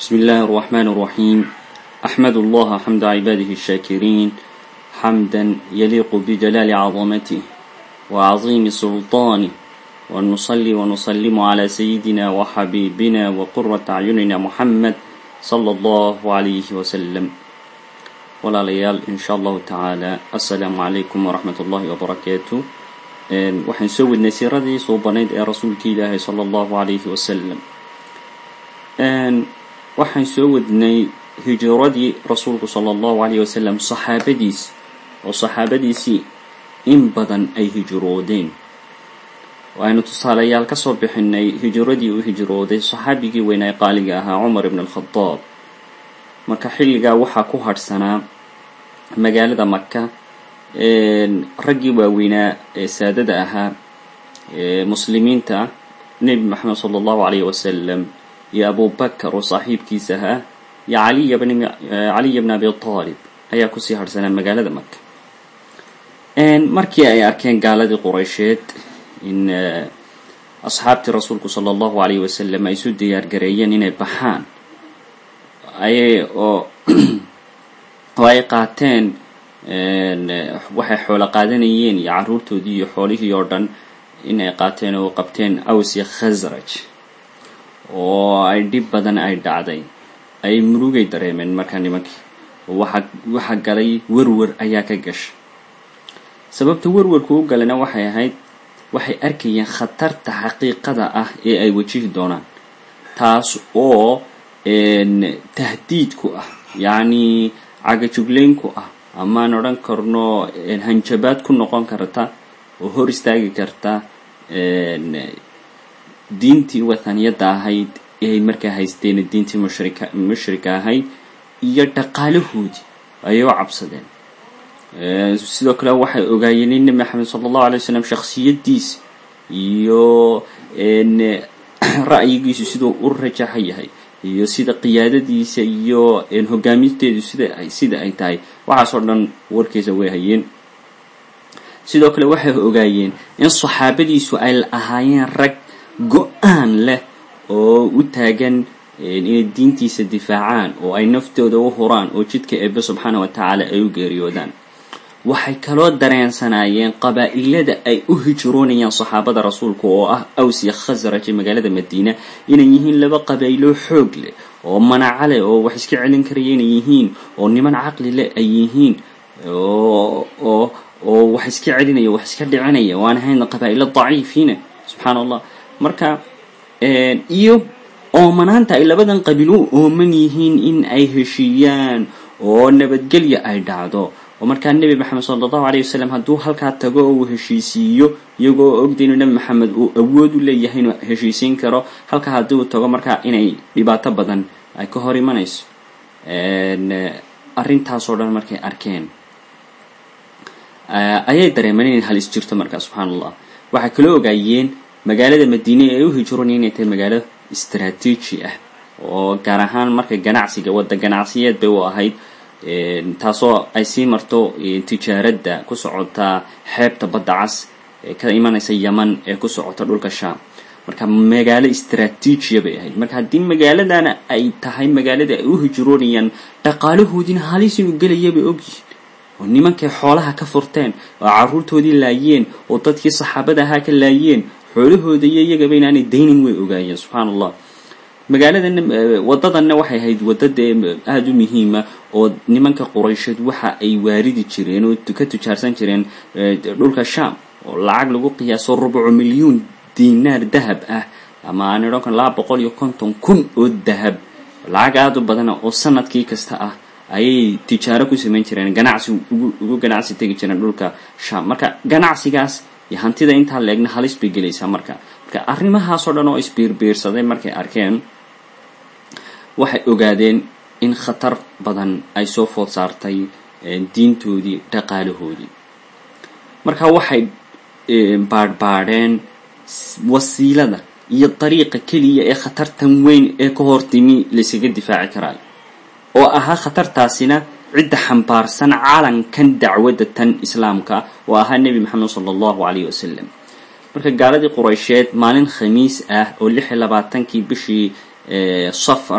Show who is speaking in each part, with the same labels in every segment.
Speaker 1: بسم الله الرحمن الرحيم أحمد الله حمد عباده الشاكرين حمدا يليق بجلال عظمته وعظيم سلطانه ونصلي ونسلم على سيدنا وحبيبنا وقرة أعيننا محمد صلى الله عليه وسلم ولا ليال إن شاء الله تعالى السلام عليكم ورحمة الله وبركاته waxaan soo wadnay siiradii suubanayd ee rasuulka ilaahay sala allahu calayhi wasalam waxaan soo wadnay hijiradii rasuulku sala allahu calayhi wasalam saxaabadiisi oo saxaabadiisii in badan ay hijiroodeen waaynu tusaalayaal ka soo bixinay hijiradii uu hijrooday saxaabigii weynaa qaaliga ahaa cumar ibn alkhadaab marka xilligaa waxaa ku hadhsanaa magaalada maka raggii waaweynaa ee saadada ahaa muslimiinta nebi maxamed sala allahu calayhi wasalam iyo abubakar oo saaxiibkiisa ahaa iyo caliya bn caliya bn abi taalib ayaa kusii hadhsanaa magaalada maka markii ay arkeen gaaladii quraysheed in asxaabtii rasuulku sala allahu calayhi wasalam ay isu diyaargareeyeen inay baxaan ayay oo oo ay qaateen waxay xoolo qaadanayeen iyo carruurtoodii iyo xoolihii oo dhan inay qaateen oo qabteen aws iyo khasraj oo ay dhib badan ay dhacday ay murugay dareemeen markaa nimankii oo waxa waxa galay werwer ayaa ka gashay sababta werwerku u galana waxay ahayd waxay arkayeen khatarta xaqiiqada ah ee ay wajihi doonaan taas oo tahdiidku ah yacni cagajugleynku ah amaan odhan karno hanjabaad ku noqon karta oo hor istaagi karta diintii wathaniyadda ahayd ee ay markaa haysteen diintii mushrika mushrika ahayd iyo dhaqaalahoodii ayay u cabsadeen sidoo kale waxay ogaayeen in nebi maxamed sala allahu alay wasalam shaksiyaddiisa iyo ra'yigiisu siduu u rajaxa yahay iyo sida qiyaadadiisa iyo hogaamisteedu sida ay sida ay tahay waxaas oo dhan warkiisa way hayeen sidoo kale waxay ogaayeen in saxaabadiisu ay ahaayeen rag go-aan leh oo u taagan inay diintiisa difaacaan oo ay naftooda u huraan oo jidka eebe subxaana wa tacaala ay u geeriyoodaan waxay kaloo dareensanaayeen qabaa'ilada ay u hijroonayaan saxaabada rasuulka oo ah aws iyo khasraj ee magaalada madiina inay yihiin laba qabaa'ilo xoog leh oo manaco leh oo wax iska celin karaya inay yihiin oo niman caqli leh ay yihiin oo oo oo wax iska celinaya wax iska dhicinaya waan ahayn qabaa'ilo daciifiina subxaana allah marka iyo oomanaanta ay labadan qabiil u ooman yihiin in ay heshiiyaan oo nabadgelya ay dhacdo oo markaa nebi maxamed sala allahu alayh wasalam hadduu halkaa tago oo uu heshiisiiyo iyagoo ogda inuu nebi maxamed uu awood u leeyahay inuu heshiisiin karo halkaa haddii uu tago markaa inay dhibaato badan ay ka hor imanayso arrintaasoo dhan markay arkeen ayay dareemeen inay halis jirto markaa subxaana allah waxay kaloo ogaayeen magaalada madiine ee u hijroonaya inay tahay magaalo istraatiiji ah oo gaar ahaan marka ganacsiga wadda ganacsiyeed bay u ahayd taasoo ay sii marto tijaaradda ku socota xeebta badda cas ee ka imanaysa yaman ee ku socota dhulka sham marka magaalo istraatiijiya bay ahayd marka haddii magaaladana ay tahay magaalada ay u hijroonayaan dhaqaalahoodiina halis inuu gelaya bay ogyihiin oo nimankay xoolaha ka furteen oo carruurtoodii laayeen oo dadkii saxaabada ahaa ka laayeen xoolahooda iyo iyagaba inaanay daynin way ogaayeen subxaana allah magaaladana waddadanna waxay ahayd wadda dee aada u muhiima oo nimanka quraysheed waxa ay waaridi jireen oo ka tujaarsan jireen dhulka sham oo lacag lagu qiyaaso rubucu milyuun dinaar dahab ah ama aan idhan karo laba boqol iyo konton kun oo dahab lacag aada u badana oo sanadkii kasta ah ayay tijaaro ku samayn jireen ganacsi ugu ganacsi tegi jireen dhulka sham marka ganacsigaas iyo hantida intaa leegna halis bay gelaysaa marka marka arrimahaasoo dhan oo isbiirbiirsaday markay arkeen waxay ogaadeen in khatar badan ay soo food saartay diintoodii dhaqaalahoodii marka waxay baadhbaadheen wasiilada iyo dariiqa keliya ee khatartan weyn ee ka hortimi laysaga difaaci karaayo oo ahaa khatartaasina cidda xambaarsan calankan dacwadda tan islaamka oo ahaa nebi maxamed sala allahu calayhi wasalam marka gaaladii quraysheed maalin khamiis ah oo lix iyo labaatankii bishii safar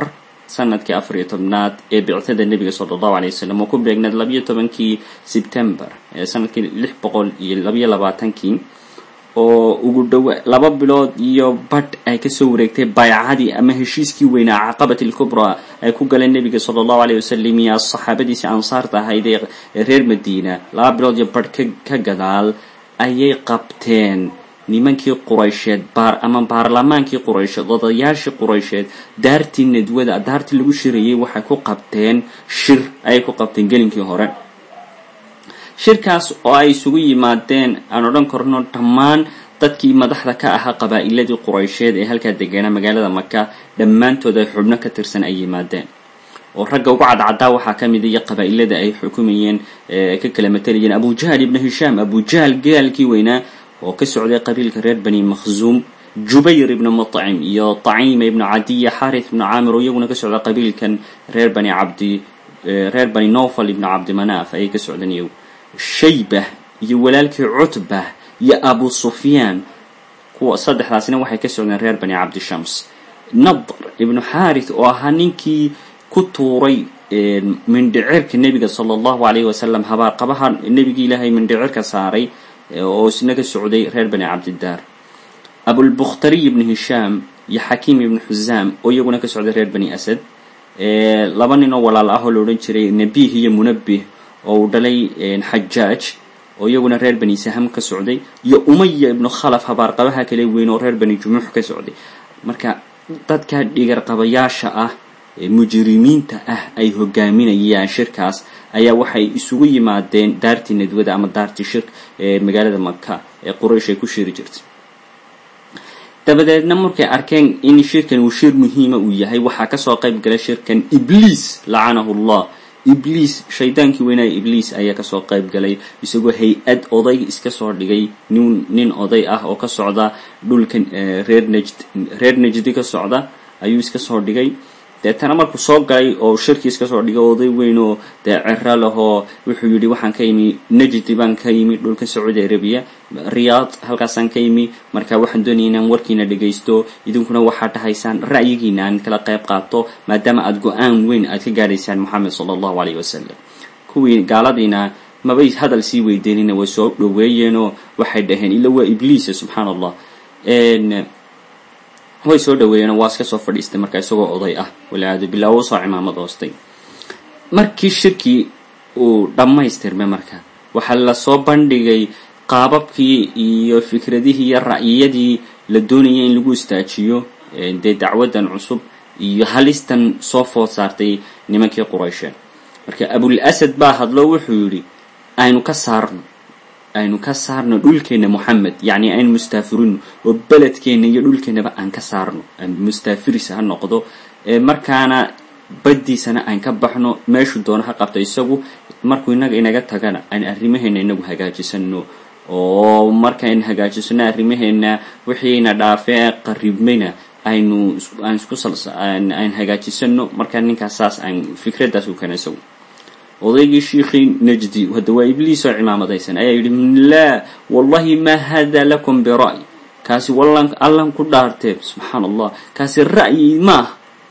Speaker 1: sanadkii afar iyo tobnaad ee bictada nebiga sala allahu alay wasalam oo ku beegnaed labayo tobankii sebtember ee sanadkii lix boqol iyo labayo labaatankii oo ugu dhowa laba bilood iyo badh ay kasoo wareegtay baycadii ama heshiiskii weynaa caqabati lkubraa ay ku galeen nebiga sala allahu aleyh wasalam iyo saxaabadiisii ansaarta ahayd ee reer madiina laba bilood iyo badh ka gadaal ayay qabteen nimankii quraysheed baar ama baarlamaankii quraysheed odayaashii quraysheed daartii nadwada daartii lagu shirayay waxay ku qabteen shir ayay ku qabteen gelinkii hore shirkaas oo ay isugu yimaadeen aan odhan karno dhammaan dadkii madaxda ka ahaa qabaa'iladii quraysheed ee halkaa deganaa magaalada maka dhammaantood ay xubno ka tirsan ay yimaadeen oo ragga ugu cadcaddaa waxaa ka mid iyo qabaa'ilada ay xukumayeen ka kala matalayeen abujahl ibnu hishaam abujahl gaalkii weynaa oo ka socday qabiilka reer bani makhzuum jubayr ibnu mutcim iyo taciima ibnu cadiya xarith ibnu caamir oo iyaguna ka socda qabiilkan reer bani cabdi reer bani nofal ibnu cabdimanaaf ayay ka socdeen iyagu shaybah iyo walaalkii cutbah iyo abu sufyaan kuwa saddexdaasina waxay ka socdeen reer bani cabdishams nadr ibnu xarith oo ahaa ninkii ku tuuray mindhicirka nebiga sala allahu alayhi wasalam habaarqabaha nebigii ilaahay mindhicirka saaray oo isna ka socday reer bani cabdidaar abulbukhtariy ibnu hishaam iyo xakiim ibnu xuzaam oo iyaguna ka socday reer bani asad laba nin oo walaal ah oo la odhan jiray nabih iyo munabih oo uu dhalay xajaaj oo iyaguna reer bani saham ka socday iyo umaya ibnu khalaf habaarqabaha kale weyn oo reer bani jumuux ka socday marka dadka dhigarqabayaasha ah ee mujrimiinta ah ay hogaaminayaan shirkaas ayaa waxay isugu yimaadeen daartii nadwada ama daartii shir ee magaalada maka ee quraysh ay ku shiri jirtay dabadeedna markay arkeen in shirkan uu shir muhiima uu yahay waxaa kasoo qayb galay shirkan ibliis lacanahu llah ibliis shaydaankii weynaya ibliis ayaa kasoo qayb galay isagoo hay-ad oday iska soo dhigay nin nin oday ah oo ka socda dhulkan reer najd reer najdi ka socda ayuu iska soo dhigay deetana markuu soo galay oo shirkii iska soo dhigay oday weyn oo dee cero lahoo wuxuu yidhi waxaan ka yimi najdi baan ka yimi dhulka sacuudi arabiya riyaad halkaasaan ka yimi marka waxaan doonaya inaan warkiina dhagaysto idinkuna waxaad dhahaysaan ra'yigiina aan kala qayb qaato maadaama aada go-aan weyn aad ka gaadhaysaan moxamed sala allahu alayh wasalam kuwii gaaladiina mabay hadal sii weydiinina way soo dhoweeyeenoo waxay dhaheen ila waa ibliisa subxaana allah way soo dhaweeyeen waa iska soo fadhiistay marka isagoo oday ah waliyaadu billah uu soo cimaamad hoostay markii shirkii uu dhammaystirmay marka waxaa lasoo bandhigay qaababkii iyo fikradihii iyo ra'yiyadii la doonayay in lagu istaajiyo dee dacwadan cusub iyo halistan soo food saartay nimankii quraysheed marka abul asad baa hadlo wuxuu yidhi aynu ka saarno aynu ka saarno dhulkeena moxamed yacni aynu mustaafirino oo beledkeena iyo dhulkeenaba aan ka saarno mustaafiris ha noqdo markaana baddiisana aan ka baxno meeshuu doono ha qabto isagu markuu inaga inaga tagana aan arrimaheena inagu hagaajisano oo markaan hagaajisano arrimaheena wixiina dhaafee qaribmayna aynu aan isku aan hagaajisano markaa ninkaas saas aan fikraddaas u keena isagu odaygii shiikhii najdi hadda waa ibliis oo cimaamadaysan ayaa yidhi laa wallahi ma hada lakum bira'y kaasi wallan allan ku dhaartee subxaana allah kaasi ra'yi maah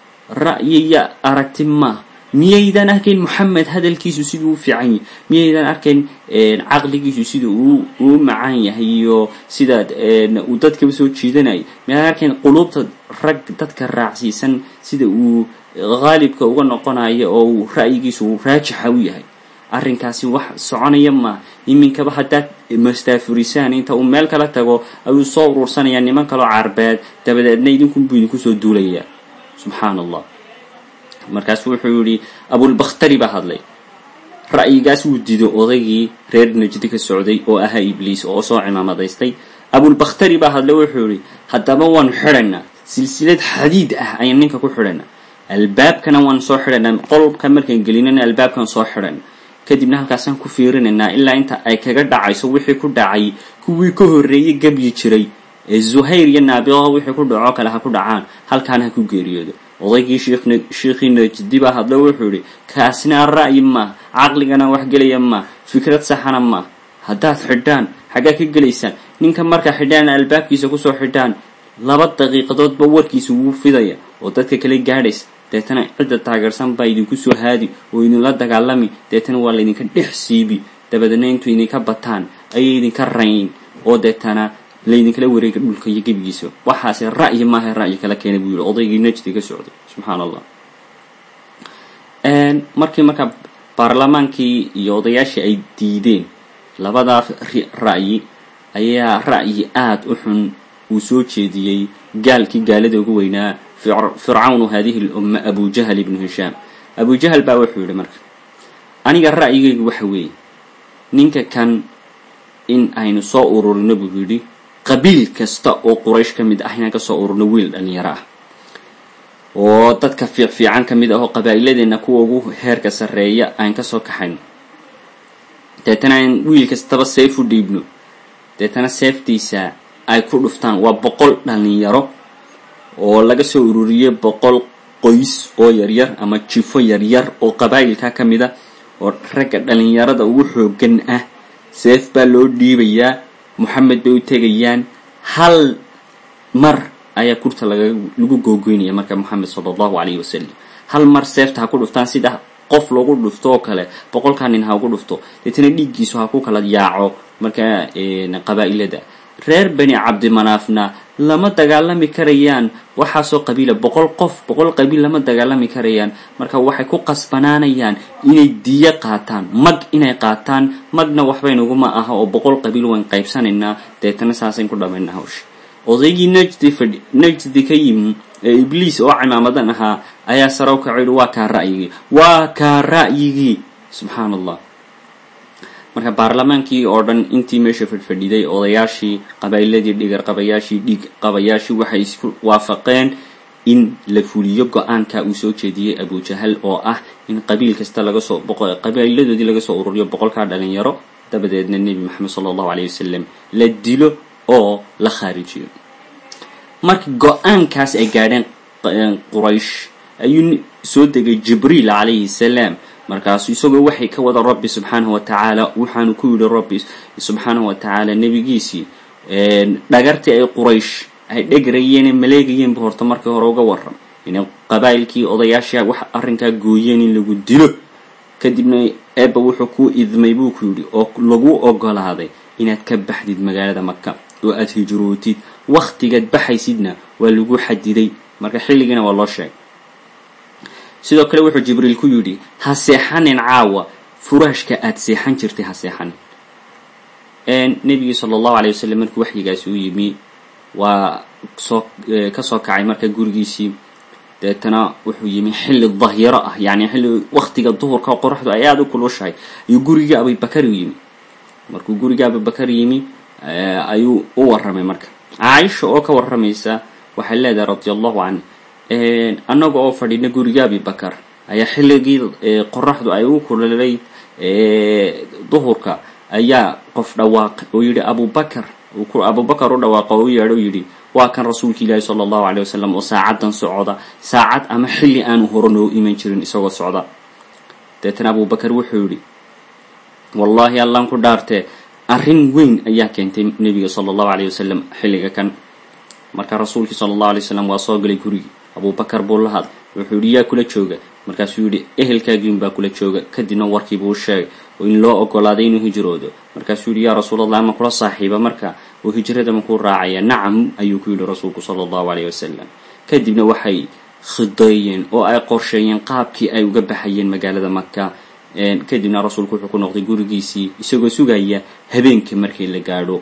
Speaker 1: ra'yiya aragti maah miyaydan arkayn moxamed hadalkiisu siduu u fiican yahay miyaydan arkayn caqligiisu sida uu uu macaan yahay iyo sida uu dadkaba soo jiidanayay miyaydan arkayn quluubta rag dadka raacsiisan sida uu haalibka uga noqonayo oo uu ra'yigiisu uu raajixa u yahay arrinkaasi wax soconaya maa iminkaba haddaad mastaafurisaan inta uu meel kala tago ayuu soo urursanayaa niman kaloo carbeed dabadeedna idinkunbuu idinku soo duulayaa subxaana allah markaasu wuxuu yidhi abulbakhtari baa hadlay ra'yigaas wuu dido odaygii reer najdi ka socday oo ahaa ibliis oo soo cimaamadaystay abulbakhtari baa hadlay wuxuu yidhi haddaba waanu xidhaynaa silsilad xadiid ah ayaan ninka ku xidhaynaa albaabkana waan soo xidhaynaa qolka markaan gelinana albaabkan soo xidhayna kadibna halkaasaan ku fiirinaynaa ilaa inta ay kaga dhacayso wixii ku dhacay kuwii ka horreeyey gebyi jiray ee zuhayr iyo naabiqo wixii ku dhaco kale ha ku dhacaan halkaana ha ku geeriyoodo odaygii shiikhii najdi baa hadlo wuxuu yidhi kaasina ra'yi maah caqligana wax gelaya maah fikrad saxana maah haddaad xidhaan xaggaa ka gelaysaan ninka markaa xidhaan albaabkiisa kusoo xidhaan laba daqiiqadoodba warkiisa wuu fidaya oo dadka kale gaadhaysa deetana cidda taageersan baa idinku soo haadi oo idinla dagaalami deetana waa laydinka dhex siibi dabadeedna intuu idinka bataan ayay idinka rayn oo deetana laydinkala wareega dhulka iyo gebigiisa waxaase ra'yi maaha ra'yi kala keenay buu yihi odaygii najdi ka socday subxaan allah markii markaa baarlamaankii iyo odayaashii ay diideen labadaa ra'yi ayaa ra'yi aada u xun uu soo jeediyey gaalkii gaalada ugu weynaa fircawnu hadihi lumma abu jahl ibnu hishaam abu jahl baa wuxuu yihi marka aniga ra'yigaygu waxa weeye ninka kan in aynu soo ururino buu yidhi qabiil kasta oo quraysh ka mid ah inaan kasoo ururno wiil dhalinyaro ah oo dadka fiicfiican ka mid ah oo qabaa'iladeenna kuwa ugu heerka sarreeya aan kasoo kaxayno deetana aan wiil kastaba seef u dhiibno deetana seeftiisa ay ku dhuftaan waa boqol dhalinyaro oo laga soo ururiyey boqol qoys oo yaryar ama jifo yaryar oo qabaa'ilka ka mid a oo ragga dhalinyarada ugu xoogan ah seef baa loo dhiibayaa moxamed bay u tegayaan hal mar ayaa kurta lagu googoynaya marka moxamed sala allahu calayhi wasalam hal mar seefta ha ku dhuftaan sida qof lagu dhufto oo kale boqolkaa nin ha ugu dhufto deetana dhiiggiisu ha ku kala yaaco markaa qabaa'ilada reer bani cabdimanaafna lama dagaalami karayaan waxaasoo qabiila boqol qof boqol qabiil lama dagaalami karayaan marka waxay ku qasbanaanayaan inay diyo qaataan mag inay qaataan magna waxbaynaguma aha oo boqol qabiil wayn qaybsanaynaa deetana saasayn ku dhamaynaa hawsha odaygii najdi fadhi najdi ka yimi ee ibliis oo cimaamadan ahaa ayaa sare u kaco yihi waa kaa ra'yigii waa kaa ra'yigii subxaan allah marka baarlamaankii oo dhan intii meesha fadhfadhiday odayaashii qabaa'iladii dhigar qabayaashii dhiig qabayaashii waxay isku waafaqeen in la fuliyo go-aanka uu soo jeediyey abujahal oo ah in qabiil kasta laga soo qabaa'iladoodii laga soo ururiyo boqolkaa dhalinyaro dabadeedna nebi maxamed sala allahu alayh wasalam la dilo oo la khaarijiyo marka go-aankaas ay gaadheen quraysh ayuu soo degay jibriil calayhi salaam markaasu isagoo waxay ka wada rabbi subxaanahu wa tacaala waxaanu ku yidhi rabbi subxaanahu wa tacaala nebigiisii dhagartii ay quraysh ay dhegrayeen maleegayeenba horta markii hore uga waram inay qabaa'ilkii odayaasha wax arrinkaa gooyeen in lagu dilo kadibna eebba wuxuu kuu idmay buu ku yidhi oo lagu ogolaaday inaad ka baxdid magaalada maka oo aada hijrootid wakhtigaad baxaysidna waa lagu xadiday marka xilligiina waa loo sheegay sidoo kale wuxuu jibriil ku yidhi ha seexanin caawa furaashka aada seexan jirtay ha seexanin nebigii sala allahu alay wasalam markii waxyigaasi u yimi waa soo kasoo kacay marka gurigiisii deetana wuxuu yimi xilli dahyaro ah yani xilli waktiga duhurka qoraxdu ay aada u kulushahay ayuu gurigii abubakar u yimi markuu gurigii abubakar yimi ayuu u warramay marka caaisha oo ka warramaysa waxay leedahay radia allahu canh annaga oo fadhina guriga abibakar ayaa xilligii qoraxdu ay u kulolay duhurka ayaa qof dhawaaqay oo yidhi abubakar abubakar u dhawaaqa oo u yeedho yidhi waa kan rasuulka ilaahi sala allahu aleyh wasalam oo saacadan socda saacad ama xilli aanu hore noo iman jirin isagoo socda deetana abubakar wuxuu yidhi wallaahi allaan ku dhaartee arrin weyn ayaa keentay nebiga sala allahu aleyh wasalam xilliga kan marka rasuulkii sala allahu alay wasalam waa soo galay gurigii abubakar buu la hadlay wuxuu yidhi yaa kula jooga markaasuu yidhi ehelkaagiin baa kula jooga kadibna warkiibuu u sheegay oo in loo ogolaaday inuu hijroodo markaasuu yidhi yaa rasuulallah ama kula saaxiiba marka oo hijrada makuu raacaya nacam ayuu ku yidhi rasuulku sala allahu aleyh wasalam kadibna waxay khideeyeen oo ay qorsheeyeen qaabkii ay uga baxayeen magaalada maka kadibna rasuulku wuxuu ku noqday gurigiisii isagoo sugaya habeenkii markii la gaadho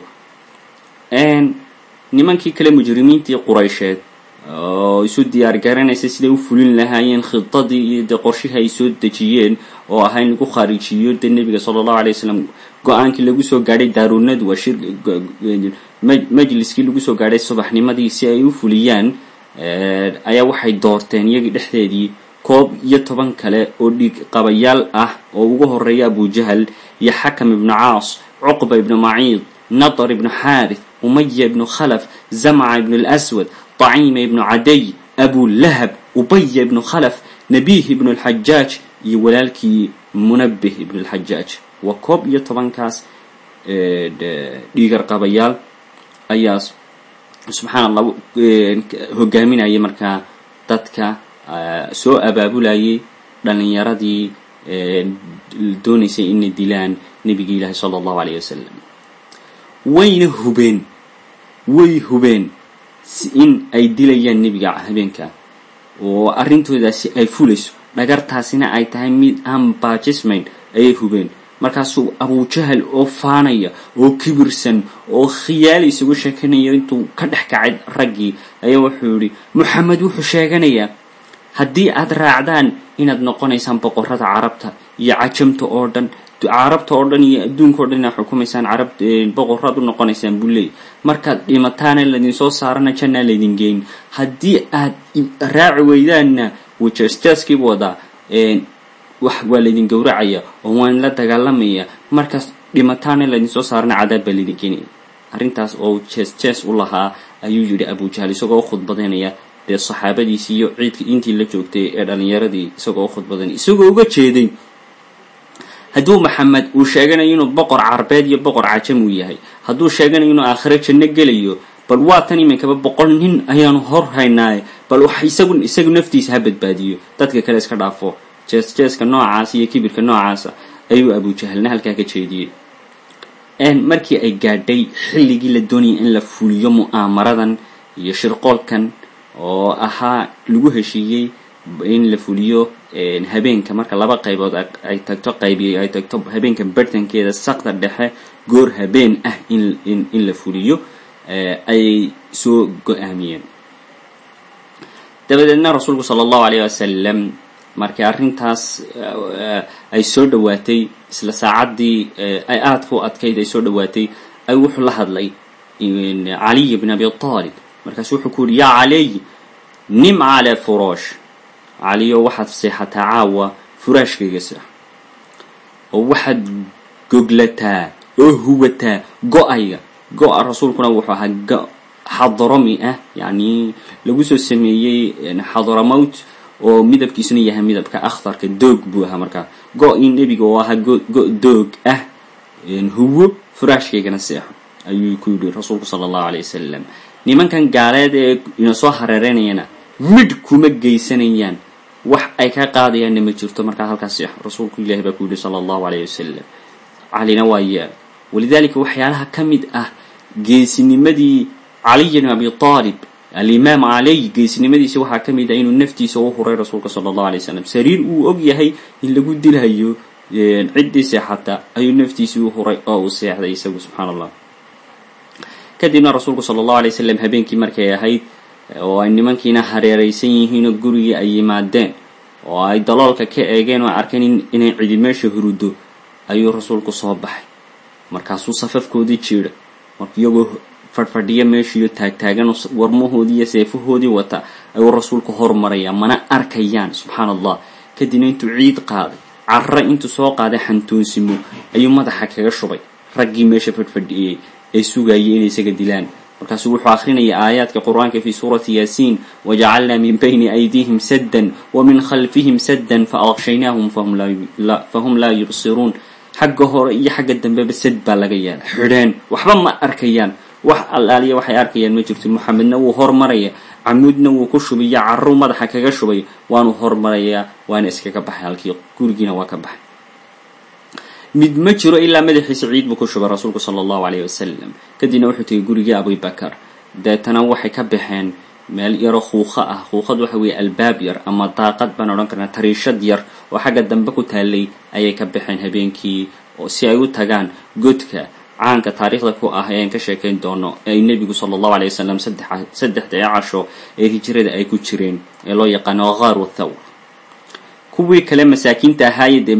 Speaker 1: nimankii kale mujrimiintii quraysheed oo isu diyaar garanaysa siday u fulin lahaayeen khidadii iyo dee qorshihii ay soo dejiyeen oo ahaa in lagu khaarijiyo dee nebiga sala allahu alay wasalam go-aankii lagu soo gaadhay daarunadu waa shir majliskii lagu soo gaadhay subaxnimadii si ay u fuliyaan ayaa waxay doorteen iyagii dhexdeedii koob iyo toban kale oo dhiig qabayaal ah oo ugu horeeya abujahal iyo xakam ibnu caas cuqba ibnu maciid nadar ibnu xaarith umaya ibnu khalaf zamca ibnu lswad طaciima ibnu caday abulahab ubaya ibnu khalaf nabiih ibnu lxajaaj iyo walaalkii munabih ibnu lxajaaj waa koob iyo tobankaas dhiigar qabayaal ayaa subxaan allah hogaaminaya markaa dadka soo abaabulayay dhalinyaradii doonaysay inay dilaan nebigi ilaahi sala allahu alayh wasalam wayna hubeen way hubeen in ay dilayaan nebiga habeenka oo arrintoodaasi ay fulayso dhagartaasina ay tahay mid aan baajismayn ayay hubeen markaasuu abujahal oo faanaya oo kibirsan oo khiyaali isagu sheekanaya intuu ka dhex kacay raggii ayaa wuxuu yihi moxamed wuxuu sheeganayaa haddii aad raacdaan inaad noqonaysaan boqorada carabta iyo cajamta oo dhan carabta oo dhan iyo adduunka o dhan inaad xukumaysaan carab boqoraad u noqonaysaan buu leeyay markaad dhimataana laydin soo saarana jannaa laydin geyn haddii aad raaci weydaanna wajastaaskiibu wadaa wax waa laydin gowracaya oo waan la dagaalamaya markaas dhimataana laydin soo saarana cadaab baa laydin geenaya arrintaas oo jees jees u lahaa ayuu yidhi abujahal isagoo u khudbadanaya dee saxaabadiisii iyo ciidkii intii la joogtay ee dhalinyaradii isagoo u khudbadanaya isagoo uga jeeday hadduu maxamed uu sheeganayo inuu boqor carbeed iyo boqor cajam uu yahay hadduu sheeganayo inuu aakhiro janno gelayo bal waa tan iminkaba boqol nin ayaanu hor haynaaye bal wax isagu isagu naftiisa ha badbaadiyo dadka kale iska dhaafo jees jeeska noocaas iyo kibirka noocaasa ayuu abujahalna halkaa ka jeediyey markii ay gaadhay xilligii la doonayay in la fuliyo mu'aamaradan iyo shirqoolkan oo ahaa lagu heshiiyey in la fuliyo habeenka marka laba qaybood ay tagto qaybi ay tagto habeenka bartankeeda saqda dhexe goor habeen ah in in la fuliyo ayay soo go-aamiyeen dabadeedna rasuulku sala allahu alayh wasalam markii arrintaas ay soo dhowaatay isla saacaddii ay aadka u adkayd ay soo dhowaatay ay wuxuu la hadlay caliy bn abi talib markaasu wuxuu ku yihi yaa caliy nim calaa furoosh caliyo waxaad seexataa caawa furaashkayga seex oo waxaad goglataa oo huwataa go-ayga go-a rasuulkuna wuxuu ahaa go xadrami ah yacni lagu soo sameeyey xadramowt oo midabkiisuna yahay midabka akhtarka doog buu ahaa markaa go-ii nebiga oo ahaa go doog ah huwo furaashkaygana seexo ayuu ku yidhi rasuulku sala allahu alay wasalam nimankan gaaleed ee ina soo hareereynayana midh kuma geysanayaan wax ay ka qaadayaanna ma jirto markaa halkaas seexo rasuulku ilahi baa ku yidhi sala allahu alayh wasalam calina waa yeel walidaalika waxyaalaha ka mid ah geesinimadii caliy bn abi aalib alimaam caley geesnimadiisa waxaa ka mid ah inuu naftiisa u huray rasuulka sala allahu alay wasalam sariir uu og yahay in lagu dilayo ciddii seexata ayuu naftiisii u huray oo uu seexday isagu subxaan allah kadibna rasuulku sala allahu alay wasalam habeenkii markay ahayd oo ay nimankiina hareeraysan yihiinoo gurigii ay yimaadeen oo ay daloolka ka eegeen oo arkeen inay cidi meesha hurudo ayuu rasuulku soo baxay markaasuu safafkoodii jiidha marka iyagoo fadhfadhiya meeshiiyo taagtaagan warmahoodii iyo seefahoodii wata ayuu rasuulku hormarayaa mana arkayaan subxaan allah kadibna intuu ciid qaaday carre intuu soo qaaday xantoonsimo ayuu madaxa kaga shubay raggii meesha fadhfadhiyey ee sugayay inay isaga dilaan markaasuu wuxuu akrinaya aayaadka qur-aanka fi suurati yaasiin wajacalnaa min bayni aydiihim saddan wa min khalfihim saddan faaqshaynaahum fahum laa yubsiruun xagga hore iyo xagga dambeba sad baa laga yeela xidheen waxba ma arkayaan wax allaaliya waxay arkayaan ma jirto moxamedna wuu hormaraya camuudna wuu ku shubiya carru madaxa kaga shubay waanu hormarayaa waana iskaga baxay halkii gurigiina waa ka baxay mid ma jiro ilaa madaxiisa ciid buu ku shubay rasuulku sala allahu alayh wasalam kadibna wuxuu tegay gurigii abubakar deetana waxay ka baxeen meel yaro khuuqa ah khuuqad waxa weeye albaab yar ama daaqad baan odhan karnaa tariishad yar oo xagga dambe ku taalay ayay ka baxeen habeenkii oo si ay u tagaan godka caanka taariikhda ku ah eean ka sheekayn doono ee ay nebigu sala allahu alay wasalam saddexdee casho ee hijrada ay ku jireen ee loo yaqaano ghaar wathawr kuwii kale masaakiinta ahaaye dee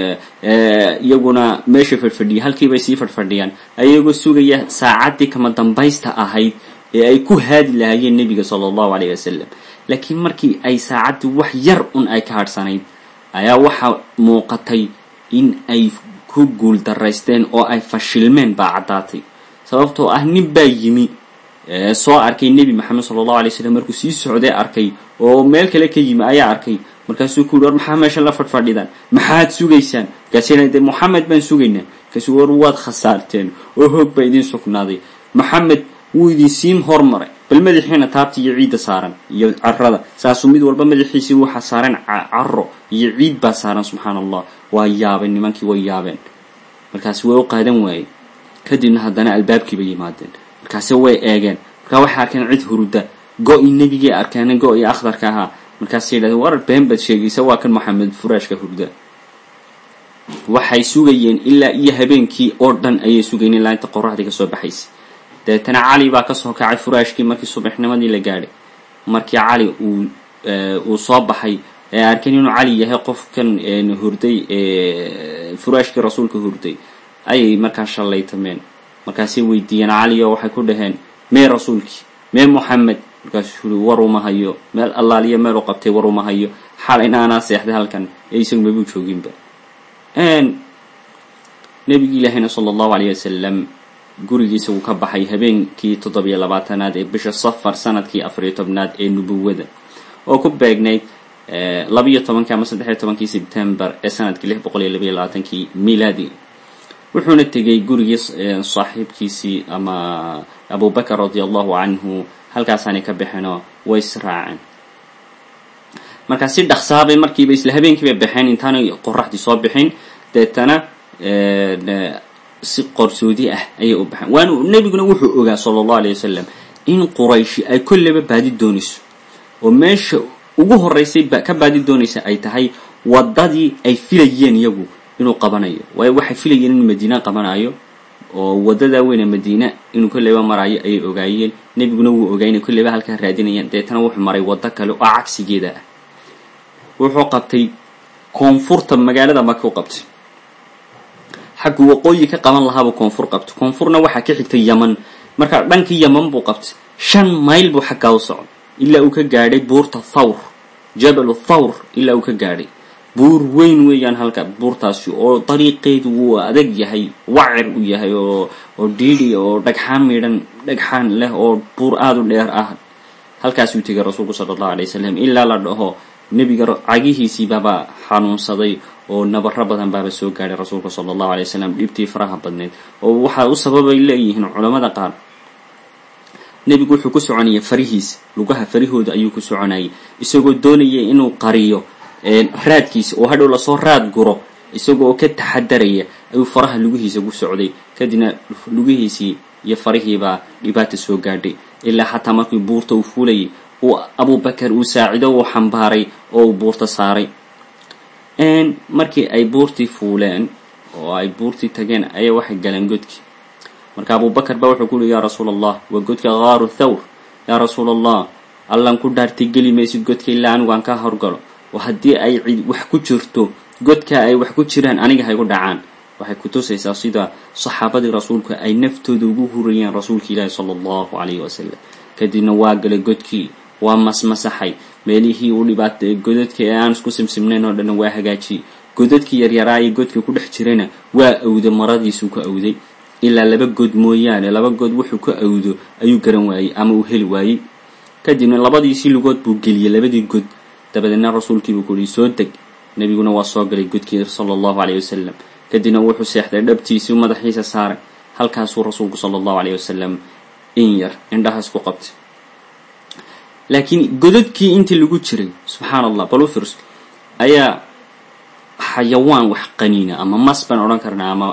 Speaker 1: iyaguna meesha fadhfadhiya halkiibay sii fadhfadhiyaan ayagoo sugaya saacaddii kama dambaysta ahayd ee ay ku haadi lahaayeen nebiga sala allahu alayh wasalam laakiin markii ay saacaddii wax yar un ay ka hadhsanayd ayaa waxaa muuqatay in ay ku guul daraysteen oo ay fashilmeen baa caddaatay sababtoo ah nin baa yimi soo arkay nebi maxamed sala allahu alay slam markuu sii socday arkay oo meel kale ka yimi ayaa arkay markaasuu ku yidhi war maxaa meesha la fadhfadhidaan maxaad sugaysaan markaasina dee moxamed baan sugaynaa markaasuu war waad khasaarteen oo hoog baa idiin sugnaaday moxamed wuu idin siim hormaray bal madaxiina taabta iyo ciidda saaran iyo carada saasuu mid walba madaxiisii waxaa saaran caro iyo ciid baa saaran subxaan allah waa yaabeen nimankii way yaabeen markaasi way u qaadan waayeen kadibna haddana albaabkiibay yimaadeen markaase way eegeen markaa waxay arkeen cid huruda go-i nebigii arkeen go-i akhdarka ahaa markaasay yidhahdeen war been baad sheegaysa waa kan maxamed furaashka hurda waxay sugayeen ilaa iyo habeenkii oo dhan ayay sugayeen ilaa inta qoraxdii kasoo baxaysay dabeetana cali baa kasoo kacay furaashkii markii subaxnimadii la gaadhay markii cali uu uu soo baxay ee arkeen inuu cali yahay qofkan hurday furaashkii rasuulka hurday ayay markaa shallaytameen markaasay weydiiyeen cali oo waxay ku dhaheen mee rasuulkii mee moxamed markaasuu ui war uma hayo meel allaaliya meel u qabtay war uma hayo xalayna anaa seexday halkan ee isagu mabuu jooginba nebigi ilaahayna sala allahu alayh wasalam gurigiisa wuu ka baxay habeenkii toddobiyo labaatanaad ee bisha safar sanadkii afariyo tobnaad ee nubuwada oo ku beegnayd labiyo tobankii ama saddexiyo tobankii sebtembar ee sanadkii lix boqol iyo labayo labaatankii milaadi wuxuuna tegay gurigii saaxiibkiisii ama abubakar radia allahu canhu halkaasaanay ka baxeenoo way israaceen markaa si dhaqsaabay markiiba isla habeenkiibay baxeen intaanay qoraxdii soo bixin deetana si qorsoodi ah ayay u baxeen waanu nebiguna wuxuu ogaa sala allahu alayh wasalam in qurayshi ay kolleyba baadi doonayso oo meesha ugu horeysay ka baadi doonaysa ay tahay waddadii ay filayeen iyagu inuu qabanayo waayo waxay filayeen inuu madiina qabanayo oo waddadaa weyne madiina inuu kolleyba maraayo ayay ogaayeen nebiguna wuu ogaa inay kolleyba halkaa raadinayaan deetana wuxuu maray waddo kale oo cagsigeeda ah wuxuu qabtay koonfurta magaalada maka u qabtay xaggu waqooyi ka qaban lahaabuu koonfur qabtay koonfurna waxaa ka xigtay yaman markaa dhankii yaman buu qabtay shan mayl buu xaggaa u socday ilaa uu ka gaadhay buurta thawr jabalu thawr ilaa uu ka gaadhay buur weyn weeyaan halka buurtaasi oo dariiqeedu wuu adag yahay wacir u yahay oo oo dhiidhi oo dhagxaan midhan dhagxaan leh oo buur aada u dheer ah halkaasuu tegay rasuulku sala allahu alay wasalam ilaa la dhaho nebiga cagihiisii baaba xanuunsaday oo nabaro badan baaba soo gaadhay rasuulka sala allahu alay wasalam dhibtii faraha badneyd oo waxaa u sababay leeyihiin culamada qaar nebigu wuxuu ku soconayay farihiisa lugaha farihooda ayuu ku soconayay isagoo doonaya inuu qariyo raadkiisa oo hadhow lasoo raad guro isagoo ka taxadaraya ayuu faraha lugihiisa ku socday kadibna lugihiisii iyo farihiibaa dhibaata soo gaadhay ilaa xataa markii buurta uu fuulayay uu abubakar uu saacido uu xambaaray oo uu buurta saaray markii ay buurtii fuuleen oo ay buurtii tageen ayaa waxay galeen godkii marka abubakar baa wuxuu kuuhi yaa rasuul allah waa godka kaaru thawr yaa rasuul allah allan ku dhaartay geli maysid godka ilaa anigu aan ka horgalo oo haddii ay cid wax ku jirto godka ay wax ku jiraan aniga haygu dhacaan waxay kutusaysaa sida saxaabadii rasuulku ay naftooda ugu hurayeen rasuulka ilaahi sala allahu calayhi wasalam kadibna waa galay godkii waa masmasaxay meelihii u dhibaatay godadka ee aan isku simsimnayn oo dhanna waa hagaajiyey godadkii yaryaraa ee godka ku dhex jirana waa awday maradiisuu ka awday ilaa laba god mooyaane laba god wuxuu ka awdo ayuu garan waayey ama uu heli waayey kadibna labadiisii lugood buu geliyey labadii god dabadeedna rasuulkiibuu ku yihi soo deg nebiguna waa soo galay godkii sala allahu caleyh wasalam kadibna wuxuu seexday dhabtiisii madaxiisa saaray halkaasuu rasuulku sala allahu caleyh wasalam in yar indhahaas ku qabtay laakiin godadkii intii lagu jiray subxaan allah bal u fiirso ayaa xayawaan wax qaniina ama mas baan odhan karnaa ama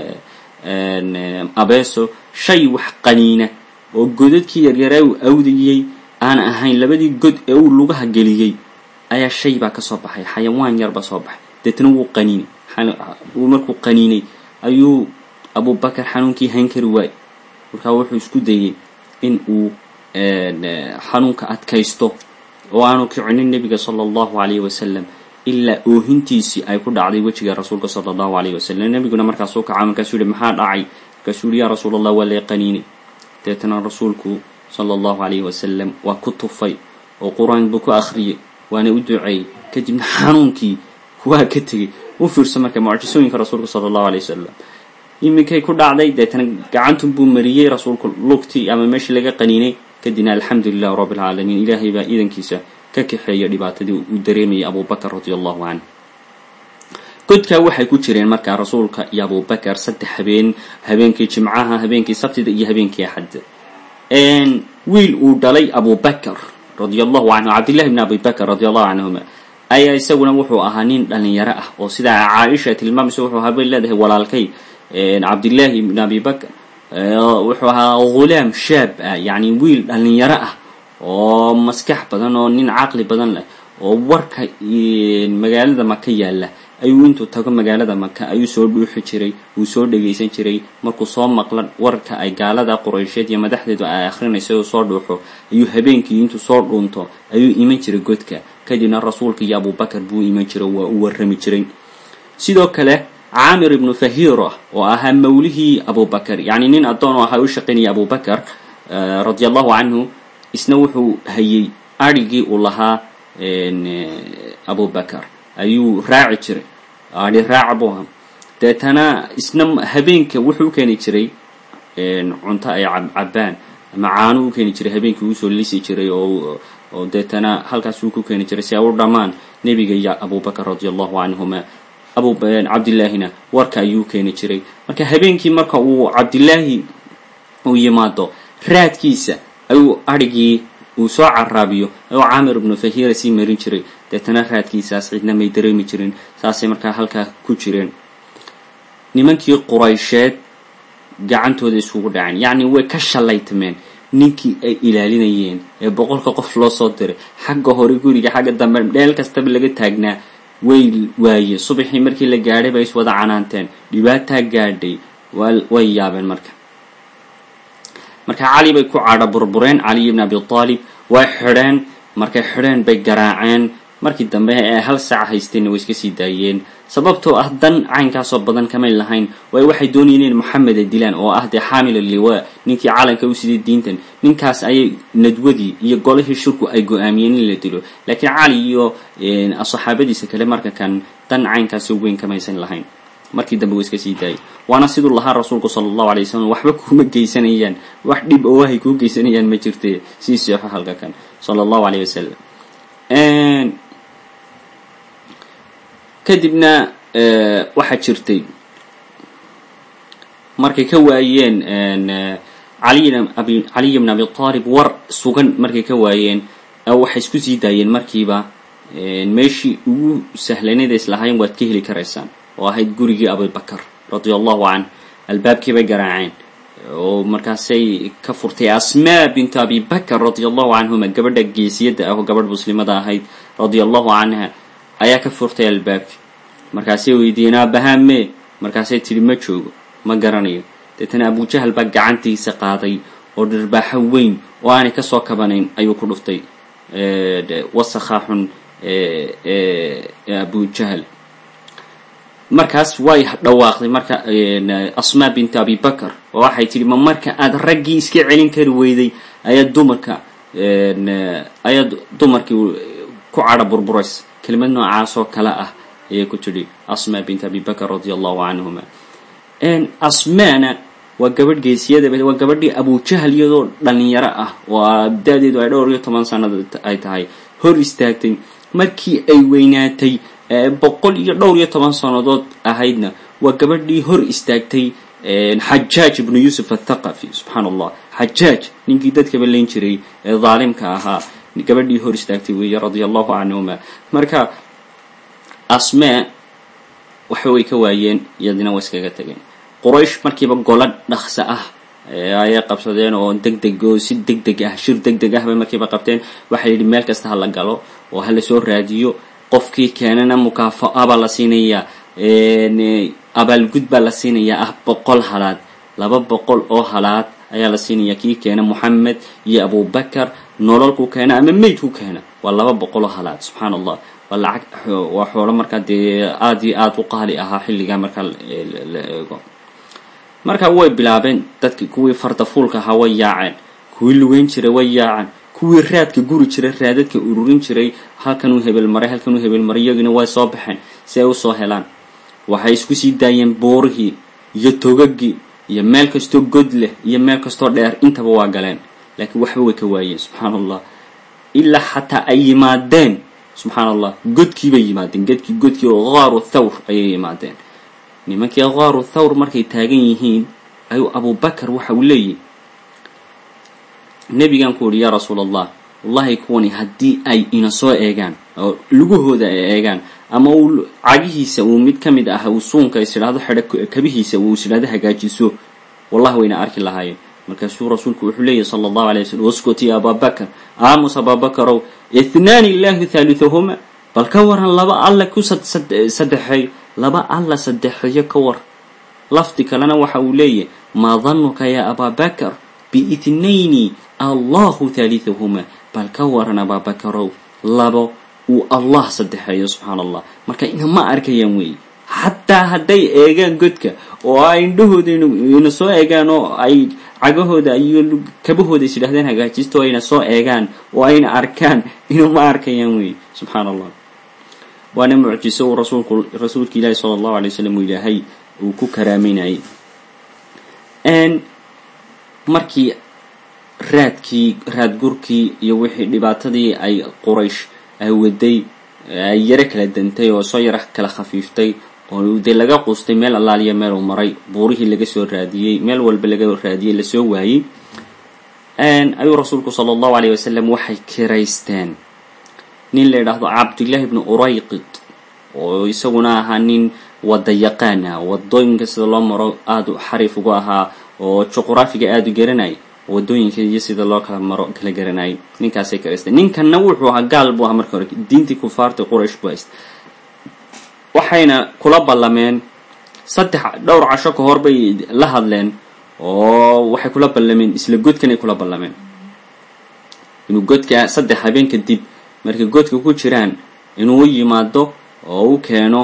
Speaker 1: abeeso shay wax qaniina oo godadkii yaryaraa uu awdayey aan ahayn labadii god ee uu lugaha geliyey ayaa shay baa kasoo baxay xayawaan yar baa soo baxay deetna wuu qaniinay uu markuu qaniinay ayuu abubakar xanuunkii hayn kari waayey markaa wuxuu isku dayey in uu xanuunka adkaysto oo aanu kicinin nebiga sala allahu calayhi wasalam ilaa oohintiisii ay ku dhacday wejiga rasuulka sala allahu calayhi wasalam nebiguna markaasuu kaca markaasuu yihi maxaa dhacay markaasuu yihi yaa rasuul allah waa lee qaniinay deetana rasuulku sala allahu calayhi wasalam waa ku tufay oo qur-aan buu ku akhriyey waana u duceeyey kadibna xanuunkii waa ka tegey u fiirso marka mucjisooyinka rasuulka sala allahu alayh wasalam iminkay ku dhacday deetana gacantun buu mariyey rasuulku lugtii ama meeshii laga qaniinay kadibna alxamdu lilah rabbi alcaalamiin ilaahay baa iidankiisa ka kaxeeya dhibaatadii uu dareemayay abubakar radi allahu canh godkaa waxay ku jireen markaa rasuulka iyo abubakar saddex habeen habeenkii jimcaha habeenkii sabtida iyo habeenkii axadda wiil uu dhalay abubakr radia allahu canhu cabdillahi bn abi bakr radi allahu canhuma ayaa isaguna wuxuu ahaa nin dhalinyaro ah oo sidaa caaisha tilmaamaysa wuxuu ahaa bay leedahay walaalkay cabdillahi bn abi bakr wuxuu ahaa ghulaam shaab ah yacni wiil dhalinyaro ah oo maskax badan oo nin caqli badan leh oo warka magaalada maka yaalla ayuu intuu tago magaalada maka ayuu soo dhuuxi jiray wuu soo dhegaysan jiray markuu soo maqla warka ay gaalada quraysheed iyo madaxdeedu ay akhrinaysa uu soo dhuuxo ayuu habeenkii intuu soo dhuunto ayuu iman jiray godka kadibna rasuulka iyo abubakar buu iman jiray waa u warrami jiray sidoo kale caamir ibnu fahira oo ahaa mawlihii abubakar yacni nin addoon oo ahaa u shaqaynaya abubakar radia allahu canhu isna wuxuu hayay adrhigii uu lahaa abubakar ayuu raaci jiray adhi raaca buu ahaa deetana isna habeenka wuxuu u keeni jiray cunto ay cabbaan ama caano u keeni jiray habeenkii uusoo lisi jiray oo oo deetana halkaas uu ku keeni jiray si ay u dhammaan nebiga iyo abubakar radia allahu canhuma abu cabdillaahina warka ayuu keeni jiray marka habeenkii marka uu cabdillaahi uu yimaado raadkiisa ayuu adhigii uu soo caraabiyo ayuu caamir ibnu fahira sii marin jiray deetana raadkiisaas cidna may dareemi jirin saasay markaa halkaa ku jireen nimankii quraysheed gacantooda isugu dhaceen yacni way ka shallaytameen ninkii ay ilaalinayeen ee boqolka qof loo soo diray xagga hore guriga xagga dambe dheel kastaba laga taagnaa way waayeen subaxii markii la gaadhay bay iswada canaanteen dhibaataa gaadhay way yaabeen marka marka cali bay ku cadho burbureen caliy ibn abi aalib way xidheen markay xidheen bay garaaceen markii dambe ee hal saac haysteenna way iska sii daayeen sababtoo ah dan caynkaasoo badan kamay lahayn waayo waxay doonayeen in moxameda dilaan oo ah dee xaamil liwa ninkii calanka u siday diintan ninkaas ayay nadwadii iyo golihii shirku ay go-aamiyeen in la dilo laakiin cali iyo saxaabadiisa kale marka kan dan caynkaasoo weyn kamaysan lahayn markii dambe way iska sii daayay waana siduu lahaa rasuulku sala allahu alay wasalam waxba kuma geysanayaan wax dhib oo wahay kuu geysanayaan ma jirte sii seexo halka kan sala allahu alayh wasalam kadibna waxaa jirtay markay ka waayeen caliy bn abi aalib war sugan markay ka waayeen waxay isku sii daayeen markiiba meeshii ugu sahlanayd islahayn waad ka heli karaysaan oo ahayd gurigii abubakar radia allahu canh albaabkii bay garaaceen oo markaasay ka furtay asmaa bintu abi bakr radia allahu canhuma gabadha geesiyadda ah oo gabadh muslimada ahayd radia allahu canha ayaa ka furtay albaabki markaasay weydiiyeen aabahame markaasay tidhi ma joogo ma garanayo deetana abujahal baa gacantiisa qaaday oo dhirbaaxo weyn oo aanay kasoo kabanayn ayuu ku dhuftay wasakhaa xun abujahal markaas way dhawaaqday marka asmaa bintu abi bakr oo waxay tidhi ma marka aad raggii iska celin kari weyday ayaad dumarka ayaad dumarkii ku cadho burburaysa kelimad noocaas oo kale ah ayay ku tidhi asmaa bint abi bakr radia allahu canhuma asmaana waa gabadh geesiyada waa gabadhii abujahal iyadoo dhalinyaro ah oo da-deedu ay dhowr iyo toban sanad ay tahay hor istaagtay markii ay weynaatay boqol iyo dhowr iyo toban sannadood ahaydna waa gabadhii hor istaagtay xajaaj ibnu yuusuf athaqafi subxaan allah xajaaj ninkii dadkaba layn jiray ee dhaalimka ahaa gabadhii hor istaagtay weeye radia allahu canhuma marka asmee waxa way ka waayeen iyadina way iskaga tageen quraysh markiiba golo dhaqso ah ayay qabsadeen oo deg deg oo si deg deg ah shir deg deg ah bay markiiba qabteen waxaa yidhi meel kasta ha la galo oo ha lasoo raadiyo qofkii keenana mukaafa'a baa la siinayaa abaalgud baa la siinayaa ah boqol halaad laba boqol oo halaad ayaa la siinayaa kii keena moxamed iyo abubakar nololku keena ama meydku keena waa laba boqol oo halaad subxaan allah waa lacag waa xoolo markaa dee aada iyo aada u qaali ahaa xilligaa markaa la eego marka way bilaabeen dadki kuwii fardafuulka ahaa way yaaceen kuwii lugeyn jiray way yaaceen kuwii raadka guri jiray raadadka ururin jiray halkanuu hebel maray halkanuu hebel maray iyagina way soo baxeen si ay usoo helaan waxay isku sii daayeen boorihii iyo togagii iyo meel kastoo god leh iyo meel kastoo dheer intaba waa galeen laakiin waxba way ka waayeen subxaan allah ilaa xataa ay yimaadeen subxaan allah godkii bay yimaadeen godkii godkii oo qaaru thawr ayay yimaadeen nimankii qaaru thawr markay taagan yihiin ayuu abubakar waxa uu leeyihi nebigan ku uhi yaa rasuul allah wallahi kuwani haddii ay ina soo eegaan oo lugahooda ay eegaan ama uu cagihiisa uu mid ka mid ah uu suunka is idhaahdo xedho kabihiisa uu is idhahdo hagaajiso wallahi wayna arki lahaayeen markaasuu rasuulku wuxuu leeyahy sala allahu alay waslm waskuti ya ababakar aamus ababakarow ithnaani illahu thaalithahuma bal ka waran laba alla ku saddexeeyo laba alla saddexeeyo ka war lafdi kalena waxa uu leeyahy maa danuka ya ababakar biithnayni allahu thaalithahuma bal ka waran ababakarow labo uu allah saddexeeyo subxaana allah marka inama arkayaan weeye xataa hadday eegaan godka oo ay indhahooda ina soo eegaan oo ay cagahooda iyo kabahooda is yidhahdeen hagaajisto ayna soo eegaan oo ayna arkaan inuma arkayaan weeye subxaana allah waana mucjiso uu rasuulku rasuulka ilaahi sala allahu alay wasalam uu ilaahay uu ku karaameynayay markii raadkii raadgurkii iyo wixii dhibaatadii ay quraysh ay waday ay yaro kala dantay oo soo yaro kala khafiiftay oo dee laga quustay meel allaaliya meel uu maray buurihii laga soo raadiyey meel walba laga raadiyey lasoo waayey ayuu rasuulku sala allahu alayh wasalam waxay kiraysteen nin la yidhaahdo cabdillahi bnu urayqid oo isaguna ahaa nin wada yaqaan ah wadooyinka sida loo maro aada xariif ugu ahaa oo juqraafiga aada u garanayay wadooyinka iyo sida loo kala maro kala garanayay ninkaasay kiraysteen ninkanna wuxuu ahaa gaal buu ahaa marka hore diintii kufaarta quraysh buu haysta waxayna kula ballameen saddex dhowr casho ka hor bay la hadleen oo waxay kula ballameen isla godkanay kula ballameen inuu godka saddex habeen kadib markay godka ku jiraan inuu u yimaado oo u keeno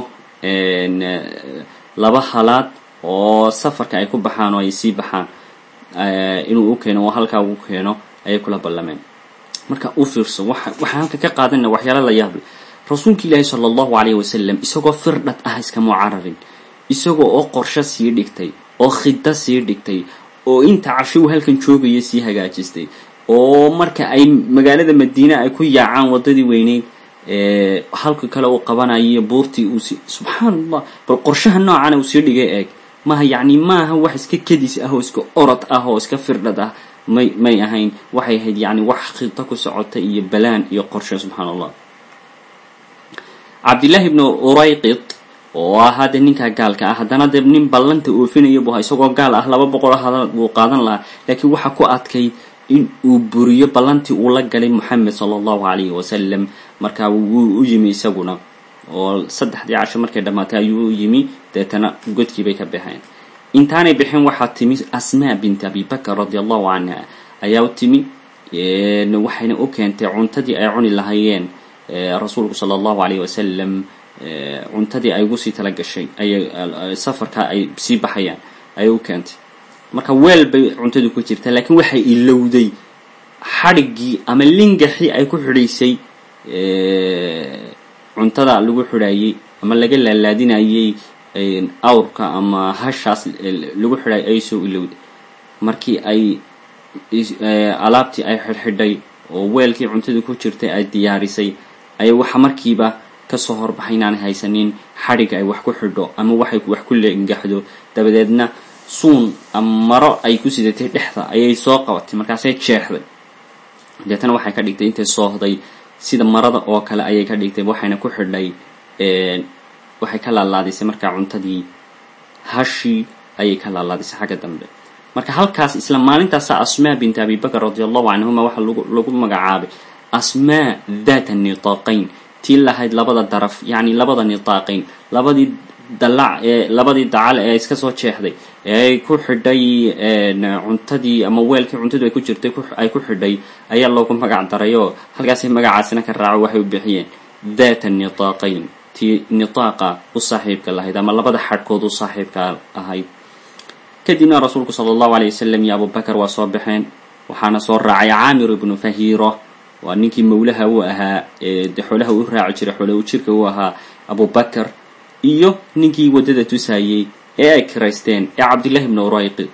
Speaker 1: laba halaad oo safarka ay ku baxaan oo ay sii baxaan inuu u keeno oo halkaa ugu keeno ayay kula ballameen marka u fiirso waxaan halka ka qaadana waxyaala la yaable rasuulka ilaahi sala allahu alayh wasalam isagoo firdhad ah iskama cararin isagoo oo qorsho sii dhigtay oo khida sii dhigtay oo inta casho uu halkan joogaya sii hagaajistay oo marka ay magaalada madiine ay ku yaacaan waddadii weyneyd halka kale uu qabanayo buurtii uu si subxaan allah bal qorshaha noocana uu sii dhigay eeg maaha yacni maaha wax iska kedis ah oo iska orod ah oo iska firdhad ah may may ahayn waxay ahayd yacni wax khito ku socota iyo balaan iyo qorshe subxaan allah cabdillahi ibnu urayqid oo ahaa dee ninkaa gaalka ah haddana dee nin ballanta oofinaya buu ahaa isagoo gaal ah laba boqol hadal buu qaadan lahaa laakiin waxaa ku adkayd in uu buriyo ballantii uu la galay moxamed sala allahu calayhi wasalam markaa wuu u yimi isaguna oo saddexdii casho markay dhammaatay ayuu u yimi deetana godkii bay ka baxeen intaanay bixin waxaa timi asmaa bint abi bakr radi allahu canha ayaa u timi waxayna u keentay cuntadii ay cuni lahaayeen rasuulku sala allahu alayh wasalam cuntadii ay ugu sii tala gashay ayay safarka ay sii baxayaan ayay u keentay marka weel bay cuntadu ku jirtaa laakiin waxay ilowday xadhiggii ama lingaxii ay ku xidhaysay cuntada lagu xidhaayey ama laga laalaadinayey awrka ama hashaas lagu xidhaay ay soo ilowday markii ay alaabtii ay xidhxidhay oo weelkii cuntadu ku jirtay ay diyaarisay ayay waxa markiiba kasoo horbaxay inaanay haysanin xadhig ay wax ku xidho ama waxay wax ku lengaxdo dabadeedna suun ama maro ay ku sidatay dhexda ayay soo qabatay markaasay jeexday deetana waxay ka dhigtay intay soohday sida marada oo kale ayay ka dhigtay waxayna ku xidhay waxay ka laalaadisay markaa cuntadii hashii ayay ka laalaadisay xagga dambe marka halkaas isla maalintaasa asmaa bint abi bakr radi allahu canhuma waxaa lagu magacaabay asmaa data nitaaqayn tii lahayd labada daraf yacni labada nitaaqayn labadii dalac ee labadii dacal ee iska soo jeexday ee ay ku xidhay cuntadii ama weelkii cuntadu ay ku jirtay ay ku xidhay ayaa loogu magac daray oo halkaasay magacaasina ka raaco waxay u bixiyeen data nitaaqayn tii nitaaqa u saaxiibka lahayd ama labada xadhkood u saaxiibka ahayd kadibna rasuulku sala allahu alay wasalam iyo abubakar waa soo baxeen waxaana soo raacay caamir ibnu fahiiro waa ninkii mawlaha uu ahaa ee de xoolaha u raaci jiray xoolaha u jirka uu ahaa abubakar iyo ninkii waddada tusayey ee ay kiraysteen ee cabdillahi ibnu urayqid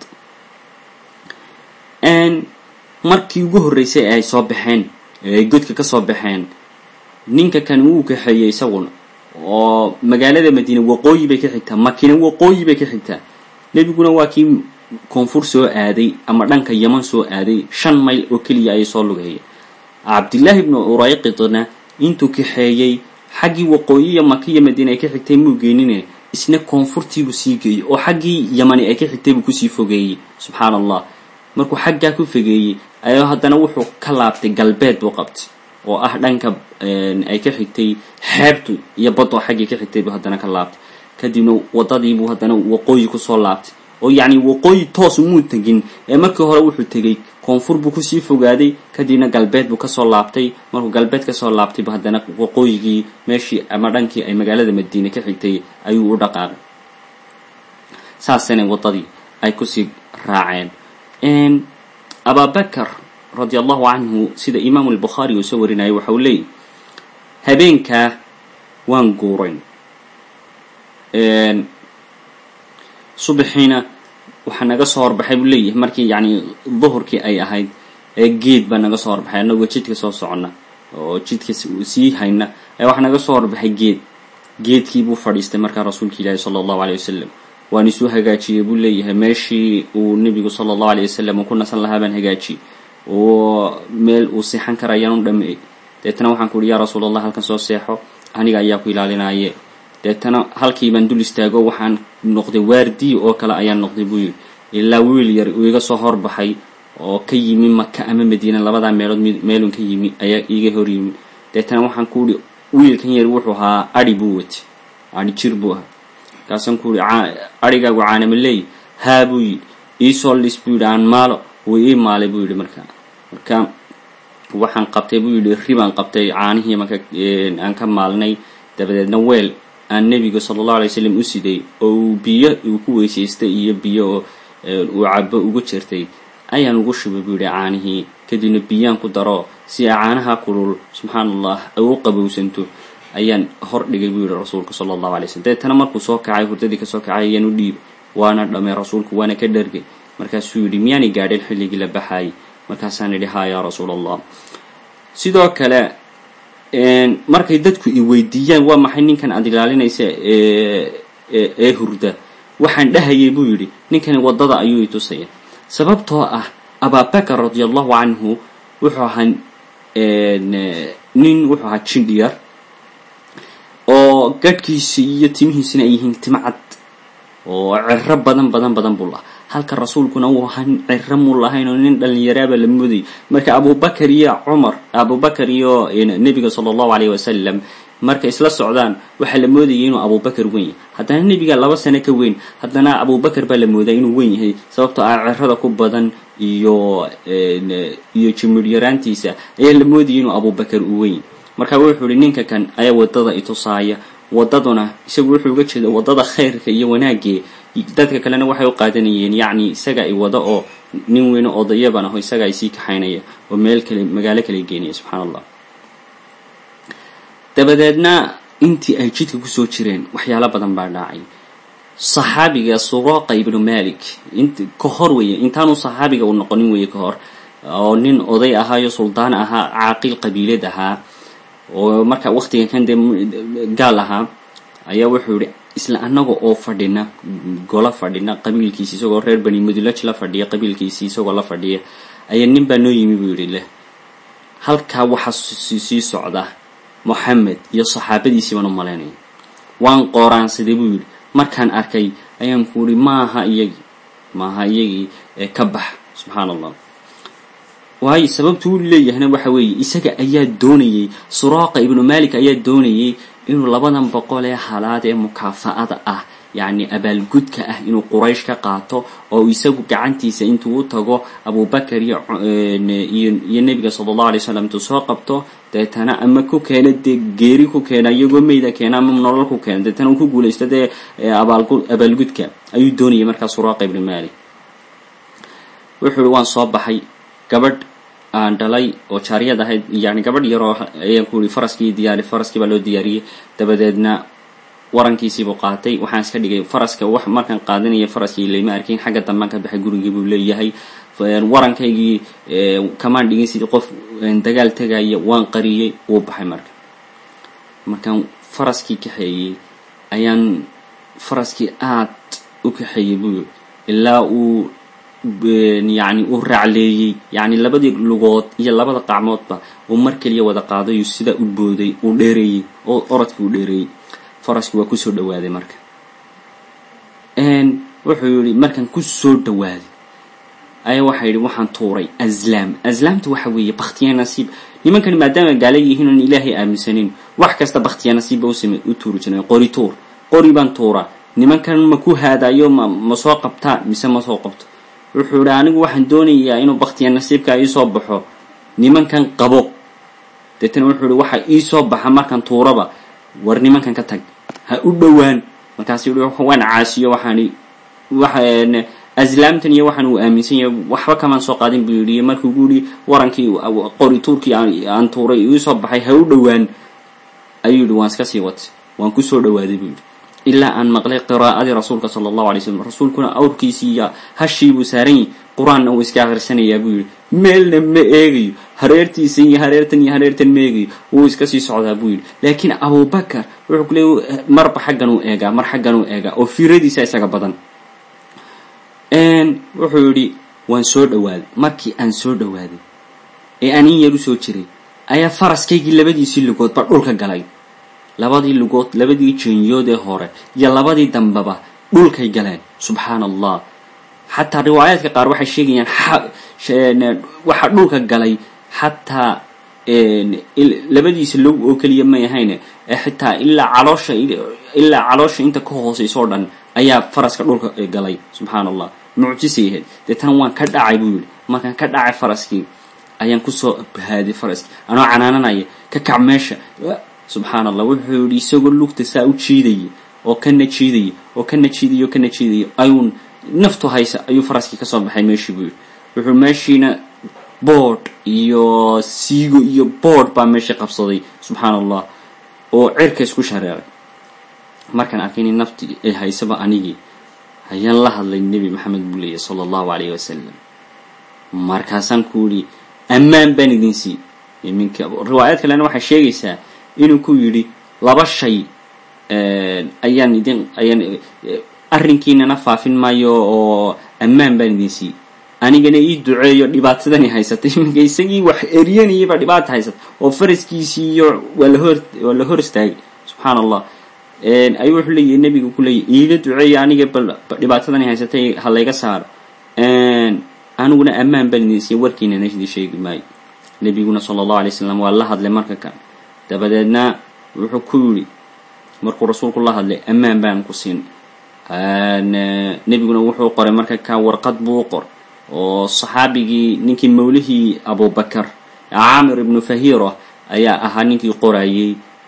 Speaker 1: markii ugu horreysay ee ay soo baxeen ee ay godka ka soo baxeen ninka kan wuu kaxeeyey isaguna oo magaalada madiine waqooyi bay ka xigtaa makina waqooyi bay ka xigtaa nebiguna waa kii koonfur soo aaday ama dhanka yaman soo aaday shan mayl oo keliya ayay soo lugeeyeen cabdillaahi ibnu urayqidna intuu kaxeeyey xaggii waqooyi iyo maka iyo madiina ay ka xigtay muu geenine isna koonfurtiibuu sii geeyey oo xaggii yamani ay ka xigtay buu kusii fogeeyey subxaana allah markuu xaggaa ku fogeeyey ayaa haddana wuxuu ka laabtay galbeed buu qabtay oo ah dhanka ay ka xigtay xeebtu iyo badoo xaggii ka xigtay buu haddana ka laabtay kadibna wadadiibuu haddana waqooyi kusoo laabtay oo yacni waqooyi toos umuu tegin ee markii hore wuxuu tegey koonfur buu kusii fogaaday kadibna galbeed buu kasoo laabtay markuu galbeed kasoo laabtaybu haddana waqooyigii meeshii ama dhankii ay magaalada madiine ka xigtay ayuu u dhaqaaqay saasana wadadii ay kusii raaceen ababakar radi allahu canhu sida imaamu albukhaari uu soo warinayay waxa uu leeyahy habeenkaa waan guurayn subaxiina waxaa naga soo horbaxay buu leeyahay markii yacni duhurkii ay ahayd ee geed baa naga soo horbaxay annagoo jidka soo soconna oo jidka sii hayna ayaa waxaa naga soo horbaxay geed geedkii buu fadhiistay markaa rasuulka ilaahi sala allahu aleyh wasalam waan isuu hagaajiyey buu leeyahay meeshii uu nebigu sala allahu aleyh wasalam uu ku nasan lahaa baan hagaajiyey oo meel uu seexan kara ayaan u dhameeyey deetana waxaan ku uhi yaa rasuul allah halkan soo seexo aniga ayaa ku ilaalinaye deetana halkii baan dul istaago waxaan noqday waardiyi oo kale ayaan noqday buu yidhi ilaa wiil yar uu iga soo horbaxay oo ka yimi maka ama madiina labadaa meelood meelun ka yimi ayaa iiga hor yimi deetana waxaan ku uhi wiilkan yar wuxuu ahaa adhi buu watay adhi jir buu ahaa markaasaan ku uhi adhigaagu caanamaleey haa buu yidhi iisoo lis buu yidhi aan maalo wuu ii maalay buu yidhi markaa marka waxaan qabtay buu yidhi ribaan qabtay caanihii marka aan ka maalnay dabadeedna weel aan nebiga sala allahu alay wasalam u siday oo uu biyo uu ku weysaystay iyo biyo uu cabo ugu jirtay ayaan ugu shubay buu yidhi caanihii kadibna biyaan ku daro si ay caanaha kulul subxaana allah ay u qabowsanto ayaan hor dhigay buu yidhi rasuulka sala allahu alay slm deetana markuu soo kacay hurdadii kasoo kacay ayaan u dhiibay waana dhamay rasuulku waana ka dhargay markaasuu yidhi miyaanay gaadheen xilligii la baxaayay markaasaan idhi haa yaa rasuul allah sidoo kale markay dadku i weydiiyaan waa maxay ninkan aada ilaalinaysa ee hurda waxaan dhahayay buu yidhi ninkani waddada ayuu i tusaya sababtoo ah ababakar radia allahu canhu wuxuu ahaa nin wuxuu ahaa jindhiyar oo gadhkiisi iyo timihiisina ay yihiin timo cad oo ciro badan badan badan buu lahaa halka rasuulkuna uu ahaa ciro muu lahayn oo nin dhalinyaraaba la moodayay marka abubakar iyo cumar abubakar iyo nebiga sala allahu aleyh wasalam markay isla socdaan waxaa la moodayay inuu abubakar weyn yahay haddana nebiga laba sano ka weyn haddana abubakar baa la moodaa inuu weyn yahay sababtoo ah cirada ku badan iyo iyo jimir yaraantiisa ayaa la moodayay inuu abubakar uu weyn marka wuxuu ihi ninka kan ayaa wadada itusaaya wadaduna isagu wuxuu uga jeeda wadada khayrka iyo wanaagee dadka kalena waxay u qaadanayeen yacni isaga ay wada oo nin weyne odayaban aho isaga ay sii kaxaynaya oo meel kale magaalo kale geenaya subxaana allah dabadeedna intii ay jidka kusoo jireen waxyaalo badan baa dhacay saxaabiga suraaqa ibnu malik int ka hor weeye intaanu saxaabiga uu noqonin weeye ka hor oo nin oday ahaayo suldaan ahaa caaqil qabiilad ahaa oo marka waktigan kan dee gaal ahaa ayaa wuxuu yihi isla annaga oo fadhina gola fadhina qabiilkiisi isagoo reer bani mudulaj la fadhiya qabiilkiisii isagoo la fadhiya ayaa nin baa noo yimi buu yidhi leh halkaa waxaa sii socda moxamed iyo saxaabadiisii baan u malaynaya waan qooraansaday buu yidhi markaan arkay ayaan ku ihi maaha iyagii maaha iyagii ee ka bax subxaana allah waayo sababtu u leeyahayna waxa weeye isaga ayaa doonayey suraaqa ibnu malik ayaa doonayey inuu labadan boqol ee halaad ee mukaafa'ada ah yacni abaalgudka ah inuu quraysh ka qaato oo isagu gacantiisa intuu u tago abubakar iyo iyo nebiga sala allahu alay slam intuu soo qabto deetana ama ku keena dee geeri ku keena iyagoo meyda keena ama nolol ku keena deetana uu ku guulaysto dee abaalgudka ayuu doonayay markaa suraaqa ibnu malik wuxuu ihi waan soo baxay gabadh aan dhalay oo jaariyad ahayd yani gabadh yaroo ayaan ku ihi faraskii diyaari faraskii baa loo diyaariyey dabadeedna warankiisiibuu qaatay waxaan iska dhigay faraska wax markaan qaadanaya faraskii layma arkin xagga dambaan ka baxay gurigii buu leeyahay warankaygii kamaan dhigin sidii qof dagaal tegaya waan qariyey wuu baxay marka markaan faraskii kaxeeyey ayaan faraskii aad u kaxeeyey buu ilaa uu yani uu raacleeyey yani labadii lugood iyo labada qacmoodba uu mar keliya wada qaadayu sidaa u booday uu dheereeyey oo orodkii uu dheereeyey faraskii waa kusoo dhawaaday marka wuxuu yihi markaan kusoo dhawaaday ayaa waxaa yidhi waxaan tuuray aslaam aslaamta waxa weeye baktiya nasiib nimankani maadaama gaala yihiin oon ilaahay aaminsanin wax kasta baktiya nasiibba usame u tuuri jireen qori tuur qori baan tuuraa nimankan ma ku haadayo ma ma soo qabtaa mise ma soo qabto wuxuu yihi anigu waxaan doonayaa inuu baktiya nasiibka iisoo baxo nimankan qabo deetana wuxuu yihi waxa iisoo baxa markaan tuuraba war nimankan ka tag ha u dhowaan markaas yihi waan caasiyo waxaani waxa aslaamtan iyo waxaan uu aaminsan yahay waxba kamaan soo qaadin buu yidhi markuu gu yihi warankii qori tuurkii aan tuuray iisoo baxay ha u dhowaan ayuu yihi waan iska sii watay waan kusoo dhawaaday buu yidhi ilaa aan maqlay qiraa'adii rasuulka sala allahu alay slam rasuulkuna awrkiisii iyo hashiibuu saaran yahy qur-aanna uu iska akhrisanayaa buu yidhi meelna ma eegayo hareertiisa iyo hareertan iyo hareertan ma eegayo wuu iska sii socdaa buu yidhi laakiin abubakar wuxuu ku leey marba xaggan uu eegaa mar xaggan uu eegaa oo fiiradiisa isaga badan wuxuu yidhi waan soo dhawaaday markii aan soo dhawaaday ee aan in yar u soo jiray ayaa faraskaygii labadiisii lugoodba dhulka galay labadii lugood labadii jeenyood ee hore iyo labadii dambeba dhulkay galeen subxaana allah xataa riwaayaadka qaar waxay sheegayaan waxa dhulka galay xataa labadiisa log oo keliya may ahayne xitaa ilaa caloosha ilaa caloosha inta ka hoosaysa oo dhan ayaa faraska dhulka galay subxaana allah mucjisay ahayd deetana waan ka dhacay buu yidhi markaan ka dhacay faraskii ayaan kusoo bahaaday faraskii anoo canaananaya ka kac meesha subxaana allah wuxuu yidhi isagoo lugta saa u jiidayay oo kana jiidayay oo kana jiidayay oo kana jiidayay ayuu naftu haysa ayuu faraskii kasoo baxay meeshii buu yidhi wuxuu meeshiina boodh iyo siigo iyo boodh baa meeshii qabsaday subxaana allah oo cirka isku shareeray markaan arkay in nafti ay haysaba anigii ayaan la hadlay nebi maxamed buu leeyahy sala allahu calayhi wasalam markaasaan ku yidhi ammaan baan idin sii minka riwaayad kalena waxay sheegaysaa inuu ku yidhi laba shay ayaan idin ayaan arrinkiinana faafin maayo oo ammaan baan idin sii anigana ii duceeyo dhibaatadani haysatay iminka isagii wax eryanayaba dhibaata haysata oo faraskiisii iyo waa lahor waa la hor istaagay subxaana allah ayuu wuxuu leeyahy nebigu ku leeyahy iila duceeya aniga bal dhibaatadani haysatay ha layga saaro aniguna ammaan baan idin siiya warkiinana idin sheegi maayo nebiguna sala allahu alay slam waa la hadlay marka kan dabadeedna wuxuu ku yidhi markuu rasuulku la hadlay ammaan baan ku siin nebiguna wuxuu qoray marka ka warqad buu qor oo saxaabigii ninkii mawlihii abubakar caamir ibnu fahiro ayaa ahaa ninkii qorayey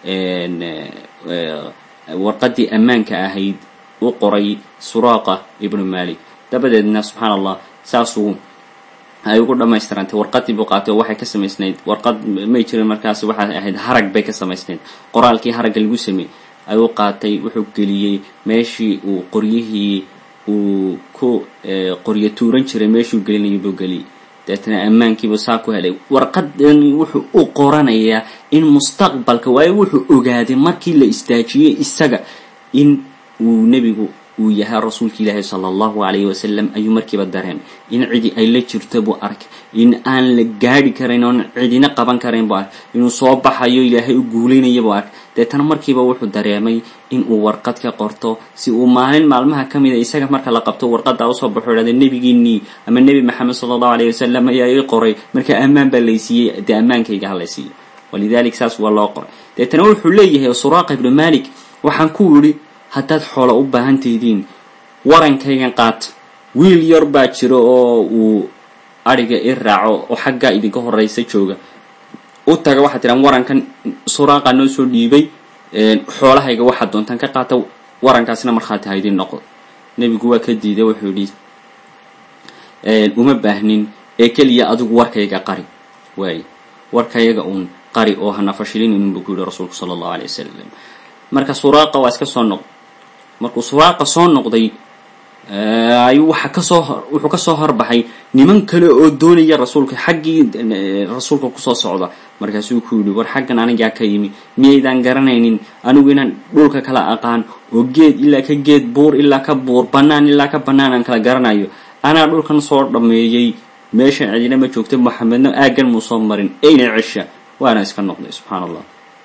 Speaker 1: warqadii ammaanka ahayd u qoray suraaqa ibnu malik dabadeedna subxaana allah saasuu ay ugu dhamaystirantay warqadii buu qaatay oo waxay ka samaysnayd warqad may jirin markaas waxay ahayd harag bay ka samaysnayd qoraalkii haragga lagu sameeyey ayuu qaatay wuxuu geliyey meeshii uu qoryihii uu ku qoryo tuuran jiray meeshuu gelinayay buu geliyey deetana ammaankiibuu saa ku helay warqadani wuxuu u qoranayaa in mustaqbalka waayo wuxuu ogaaday markii la istaajiyey isaga in uu nebigu uu yahay rasuulka ilaahi sala allahu calayhi wasalam ayuu markiiba dareemay in cidi ay la jirto buu arkay in aan la gaadhi karayn oon cidina qaban karayn buu arkay inuu soo baxayo ilaahay u guulaynaya buu arkay deetana markiiba wuxuu dareemay in uu warqad ka qorto si uu maalin maalmaha ka mida isaga marka la qabto warqaddaa usoo baxo idhahda nebigiinii ama nebi maxamed sala allahu alayhi wasalam ayaa ii qoray marka ammaan baa laysiiyey dee ammaankayga ha laysiiyo walidalik saas waa loo qoray deetana wuxuu leeyahay suraaqa ibnu malik waxaan ku yidhi haddaad xoolo u baahan taydiin warankaygan qaata wiil yar baa jiro oo uu adhiga i raaco oo xaggaa idinka horeysa jooga u taga waxaad tidhaan warankan suraaqa noo soo dhiibay xoolahayga waxaad doontaan ka qaata warankaasna markhaati ha idin noqdo nebigu waa ka diiday wuxuu yidhi uma baahnin ee keliya adigu warkayga qari waay warkayaga uun qari oo hana fashilinin buu ku yihi rasuulku sala allahu alay wasalam marka suraaqa waa iska soo noqday markuu suraaqa soo noqday ayuu waxa kasoo wuxuu kasoo horbaxay niman kale oo doonaya rasuulka xaggii rasuulka kusoo socda markaasuu ku yidhi war xaggan anigaa ka yimi miyaydaan garanaynin anigu inaan dhulka kala aqaan oo geed ilaa ka geed buur ilaa ka buur bannaan ilaa ka bannaan aan kala garanayo anaa dhulkan soo dhameeyey meeshan cidina ma joogta moxamedna aaggan muu soo marin eyna cesha waana iska noqday subxaan allah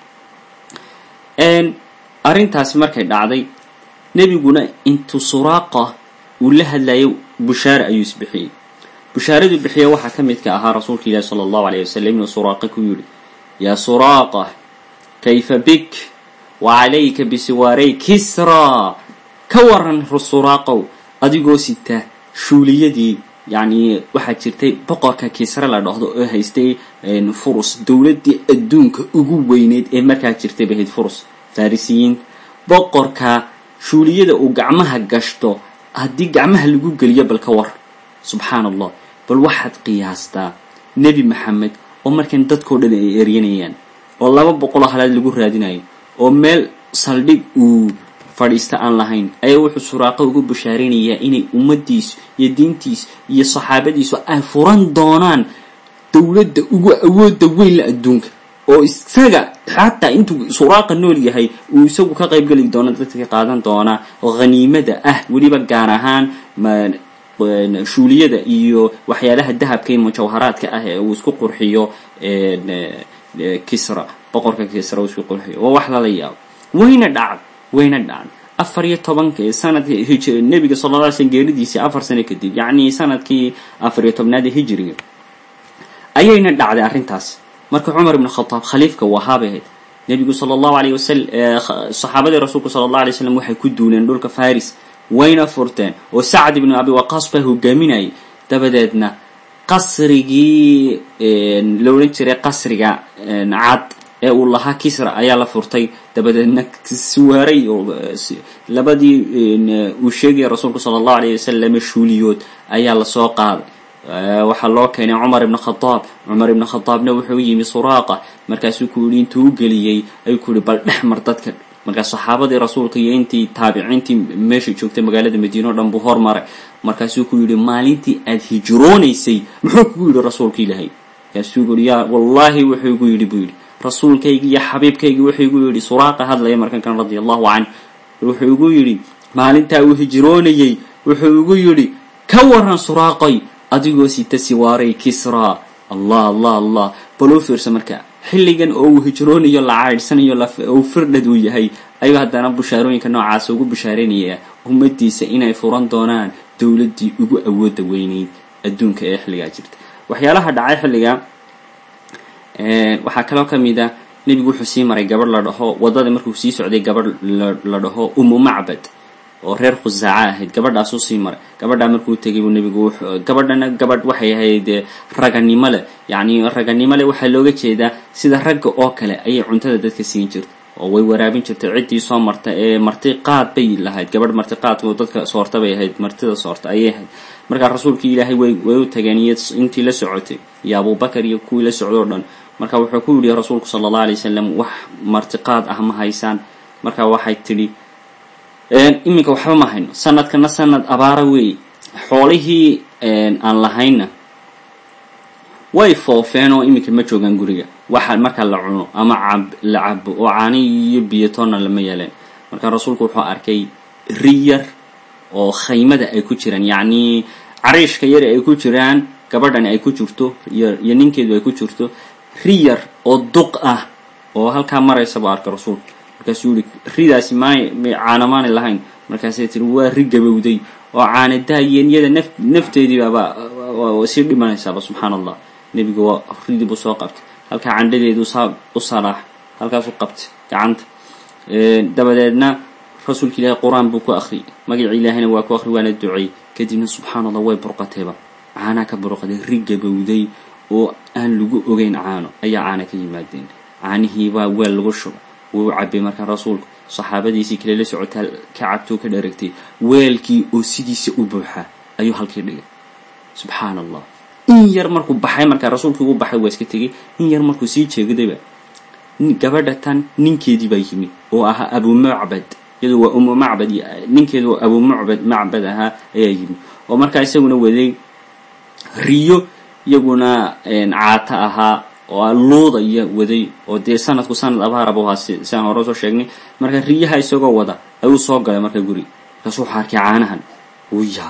Speaker 1: arrintaasi markay dhacday nebiguna intuu suraaqa uu la hadlayo bushaare ayuu isbixiyey bushaaraduu bixiya waxaa ka midka ahaa rasuulka ilaahi sala allahu alayh wasalam inuu suraaqa ku yidhi yaa suraaqa kayfa bik wa calayka bisiwaarey kisraa ka waran suraaqow adigoo sita shuuliyadii yacni waxaa jirtay boqorka kisre la dhahdo oo haystay furus dowladdii adduunka ugu weyneyd ee markaa jirtay bahayd furus farisiyiin boqorka shuuliyada uu gacmaha gashto haddii gacmaha lagu geliyo bal ka war subxaan allah bal waxaad qiyaastaa nebi maxamed oo markan dadkao dhan ay eryanayaan oo laba boqoloo halaad lagu raadinayo oo meel saldhig uu fadhiista aan lahayn ayaa wuxuu suraaqa ugu bushaaraynayaa inay ummaddiisu iyo diintiisu iyo saxaabadiisu ay furan doonaan dowladda ugu awoodda weyn la adduunka oo isaga xataa intuu suraaqa nool yahay uu isagu ka qayb geli doono dadka qaadan doona haniimada ah weliba gaar ahaan shuuliyada iyo waxyaalaha dahabka iyo mujawharaadka ah ee uu isku qurxiyo kisra boqorka kisra uu isku qurxiyo waa wax lala yaabo wayna dhacd wayna dhacd afar iyo tobanka sanadkii hij nebiga sala alla alay slm geeridiisii afar sano kadib yacni sanadkii afar iyo tobnaad ee hijriga ayayna dhacday arrintaas marka cumar ibn khataab khaliifka wahaabay ahayd nebigu sala allahu alayh wasalam saxaabadii rasuulku sala allah alay slam waxay ku duuleen dhulka faris wayna furteen oo sacd ibnu abi waqaas baa hogaaminayay dabadeedna qasrigii la odhan jiray qasriga cad ee uu lahaa kisra ayaa la furtay dabadeedna siwaaray labadii uu sheegaya rasuulku sala allahu alayh wasalam shuuliyood ayaa lasoo qaaday waxaa loo keenay cumar ibn khadaab cumar ibn khadaabna wuxuu yimi suraaqa markaasuu ku yihi intuu u geliyey ayuu ku yihi bal dhex mar dadka markaa saxaabadii rasuulka iyo intii taabiciintii meesha joogtay magaalada madiine o dhan buu hormaray markaasuu ku yidhi maalintii aad hijroonaysay muxuu kugu yidhi rasuulka ilaahay markaasuu ku yihi yaa wallaahi wuxuu igu yidhi buu yidhi rasuulkaygi iyo xabiibkaygi wuxuu igu yidhi suraaqa hadlaya markan kan radia allahu canh wuxuu igu yidhi maalintaa uu hijroonayey wuxuu igu yidhi ka waran suraaqay adigoo sita siwaaray kisraa allah allah allah bal u fiirsa marka xilligan oo uu hijroonayo la caydhsanayo uu firdhad uu yahay ayuu haddana bushaarooyinka noocaasa ugu bushaaraynaya ummadiisa inay furan doonaan dowladdii ugu awooda weyneyd adduunka ee xilligaa jirta waxyaalaha dhacay xilliga waxaa kaloo ka mid a nebigu wuxuu sii maray gabadh la dhaho waddada markuu sii socday gabadh la dhaho umu macbad oo reer khusaaca ahayd gabadhaasuu sii maray gabadhaa markuu tegay buu nebigu gabadhana gabadh waxay ahayd raganimo leh yacni raganimo leh waxaa looga jeedaa sida ragga oo kale ayay cuntada dadka siin jirta oo way waraabin jirtay ciddii soo marta ee marti qaad bay lahayd gabadh marti qaadka dadka soorta bay ahayd martida soorta ayay ahayd markaa rasuulkii ilaahay way way u tageen iyo intii la socotay iyo abubakar iyo kuwii la socday o dhan marka wuxuu ku yidhi rasuulku sala allah alay wasalam wax marti qaad ah ma haysaan marka waxay tidhi iminka waxba ma hayno sanadkana sanad abaara weeye xoolihii aan lahayna way foofeen oo iminka ma joogaan guriga waxa marka la cuno ama cab la cabo oo caani iyo biyatoonna lama yeeleen marka rasuulku wuxuu arkay riyar oo khaymada ay ku jiraan yacni cariishka yar ay ku jiraan gabadhani ay ku jirto iyo iyo ninkeedu ay ku jirto riyar oo duq ah oo halkaa maraysa buu arkay rasuulku markaasuu yihi ridaasi maanay caana maanay lahayn markaasay tiri waa ri gabowday oo caana daayeen iyada naf nafteediibaaba sii dhimanaysaaba subxaana allah nebigu waa ridii buu soo qabtay halkaa candhadeedu saa u salaax halkaasuu qabtay gacanta dabadeedna rasuulka ilaahay qur-aan buu ku akhriyay magaci ilaahayna waa ku akhriy waana duceeyey kadibna subxaana allah way burqatayba caanaa ka burqaday ri gabowday oo aan lagu ogeyn caano ayaa caana ka yimaadeen caanihiibaa weel lagu shubay wuu cabay markaa rasuulku saxaabadiisii kale la socotaa ka cabtuu ka dharagtay weelkii oo sidiisa u buuxaa ayuu halkii dhigay subxaan allah in yar markuu baxay markaa rasuulkii u baxay waa iska tegay in yar markuu sii jeegdayba gabadha tan ninkeedii baa yimi oo ahaa abu macbad iyadu waa umu macbad ninkeedu abu macbad macbad ahaa ayaa yimi oo markaa isaguna waday riyo iyaguna caata ahaa oo luudaya waday oo dee sanadku sanad abaaraba ahaa siaan hore soo sheegnay marka riyaha isagoo wada ayuu soo galay marka guri markaasuu waxaa arkay caanahan uu yaab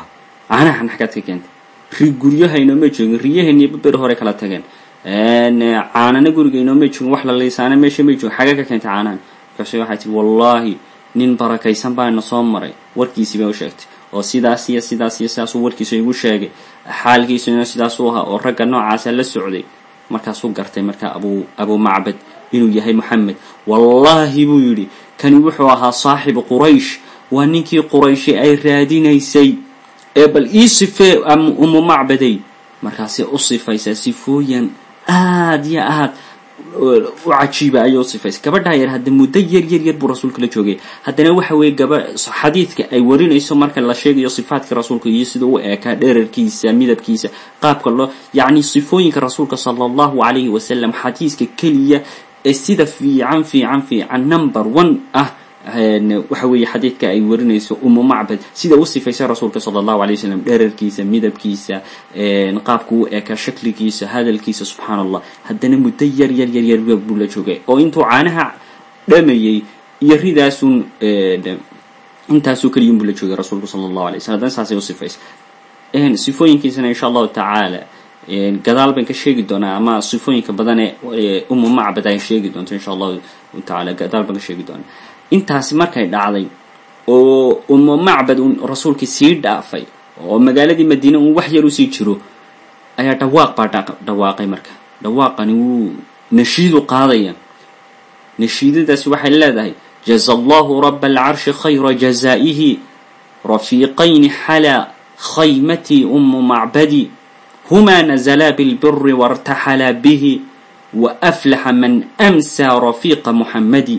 Speaker 1: caanahan xagaad ka keentay ri guryaha inooma joogin riyaheeni baberi hore kala tageen caanana guriga inooma joogin wax la liisaana meesha may joogin xagee ka keentay caanahan markaase waxay tii wallaahi nin barakaysan baana soo maray warkiisii bay u sheegtay oo sidaas iyo sidaas iyo sidaasuu warkiisa igu sheegay xaalkiisuna sidaasuu ahaa oo ragga noocaasa la socday markaasuu gartay markaa abu abu macbad inuu yahay moxamed wallaahi buu yidhi kani wuxuu ahaa saaxibu quraysh waa ninkii qurayshi ay raadinaysay ee bal ii sifee umu macbaday markaasay u sifaysaa sifooyin aad iyo aad u cajiiba ayay u sifaysay gabadhaa yar hadda muddo yar yar yar buu rasuulka la joogay haddana waxa weeye gaba xadiidka ay warinayso marka la sheegayo sifaadka rasuulka iyo sida u eekaa dherarkiisa midabkiisa qaabka loo yacni sifooyinka rasuulka sala allahu calayhi wasalam xadiiska keliya ee sida fiican fiican fiican number one ah waxa weeye xadiidka ay warinayso umu macbad sida u sifaysay rasuulka sala allahu alay wasalam dherarkiisa midabkiisa qaabku u eekaa shakligiisa hadalkiisa subxaan allah haddana muddo yar yar yar yar buu la joogay oo intuu caanaha dhamayey iyo ridaasun intaasoo keliyin buu la joogay rasuulku sala allahu alay waslm haddana saasay u sifaysay sifooyinkiisana insha allahu tacaala gadaal baan ka sheegi doonaa ama sifooyinka badan ee umu macbad ay sheegi doonto insha allahu tacaala gadaal baan ka sheegi doonaa intaasi markay dhacday oo umu macbad un rasuulkii sii dhaafay oo magaaladii madiine un wax yar usii jiro ayaa dhawaaq baa dhawaaqay marka dhawaaqani wuu nashiidu qaadaya nashiidadaasi waxay leedahay jaza allahu raba alcarshi khayra jazaa'ihi rafiiqayni xalaa khaymatii umu macbadi hmaa nazlaa bilbiri wartaxalaa bihi waaflaxa man amsaa rafiiqa muxamadi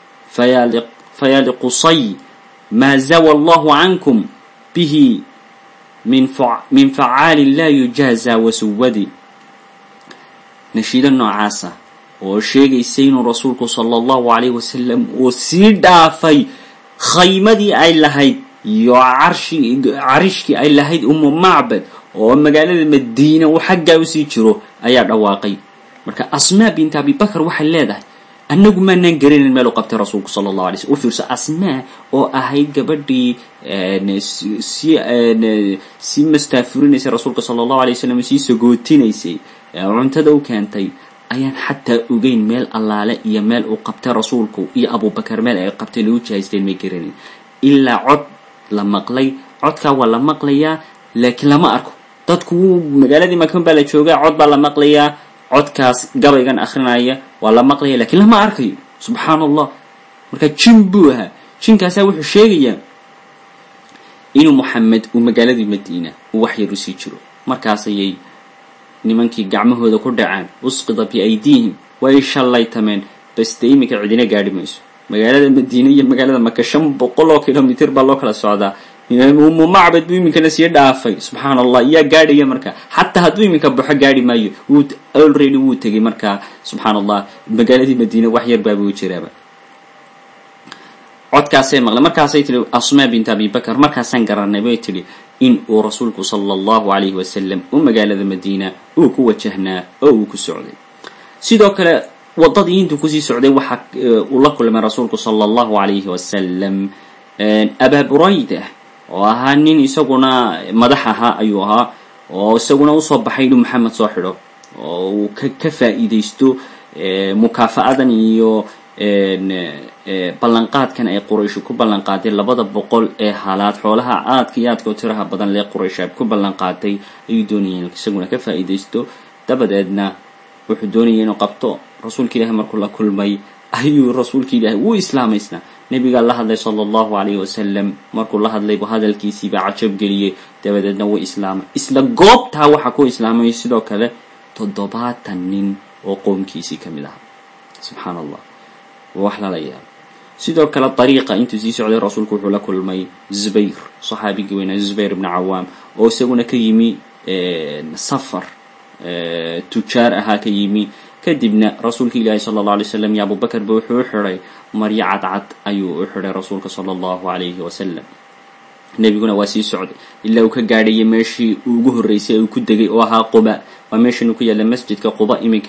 Speaker 1: faya liqusay maa zawa allahu cankum bihi min facaalin laa yujaaza wasuwadi nashiido noocaasa oo sheegaysa inuu rasuulku sala allahu alayh wasalam uu sii dhaafay khaymadii ay lahayd iyo carishkii ay lahayd umu macbad oo magaalada madiina uu xaggaa usii jiro ayaa dhawaaqay marka asmaa bint abibakar waxay leedahay annagu maanaan garanayn meel u qabtay rasuulku sala allahu alay slm u fiirso asmaa oo ahayd gabadhii si si mastaafurinaysay rasuulka sala allahu alay wasalam sii sagootinaysay cuntada u keentay ayaan xataa ogeyn meel allaale iyo meel uu qabtay rasuulku iyo abubakar meel ay qabtay lagu jihaysteen may garanayn ilaa cod la maqlay codkaa waa la maqlayaa laakiin lama arko dadku wuu magaaladii makan baa la joogaa cod baa la maqlayaa codkaas gabaygan akrinaya waa la maqlaya lakiin lama arkayo subxaan allah marka jin buu ahaa jinkaasaa wuxuu sheegayaa inuu moxamed uu magaaladii madiina uu wax yar usii jiro markaas ayay nimankii gacmahooda ku dhacaan usqida biaydiihim way shallaytameen baste iminka cidina gaadhi mayso magaalada madiine iyo magaalada maka shan boqol oo kilomitr baa loo kala socdaa umu macbad buu iminkana sii dhaafay subxaan allah yaa gaadhaya marka xataa hadduu iminka baxo gaadhi maayo wuu already wuu tegay markaa subxaan allah magaaladii madiine wax yar baabuu jiraaba codkaasay maqlay markaasay tihi asmaa bint abi bakar markaasaan garanay bay tidhi in uu rasuulku sala allahu alayhi wasalam u magaalada madiina uu ku wajahnaa oo uu ku socday sidoo kale wadadii intuu kusii socday waxaa uu la kulmay rasuulku sala allahu alayhi wasalam abaa burayda oo ahaa nin isaguna madax ahaa ayuu ahaa oo isaguna usoo baxay inuu maxamed soo xidho oo uu ka ka faa'iidaysto mukaafa'adan iyo ballanqaadkan ay qurayshu ku ballanqaaday labada boqol ee halaad xoolaha aadka iyo aadka oo tiraha badan lee quraysh ay ku ballanqaaday ayuu doonayay inuu isaguna ka faa'iidaysto dabadeedna wuxuu doonayay inuu qabto rasuulka ilaahi markuu la kulmay ayuu rasuulka ilaahi wuu islaamaysnaa nebigaa la hadlay sala allahu calayhi wasalam markuu la hadlaybu hadalkiisiibaa cajab geliyey dabadeedna wuu islaamay isla goobtaa waxaa ku islaamay sidoo kale toddobaatan nin oo qoomkiisii ka mid ahaa subxaan allah wax lala yaabo sidoo kale dariiqa intuu sii socday rasuulku wuxuu la kulmay zubayr saxaabigii weynaa zubayr ibni cawaam oo isaguna ka yimi safar tujaar ahaa ka yimi kadibna rasuulka ilaahi sala allah alay slam iyo abubakar ba wuxuu u xidhay maryo cadcad ayuu u xidhay rasuulka sala allahu alayhi wasalam nebiguna waa sii socday ilaa uu ka gaadhayay meeshii uu ugu horreysay uu ku degay oo ahaa quba waa meeshan uu ku yaalla masjidka quba iminka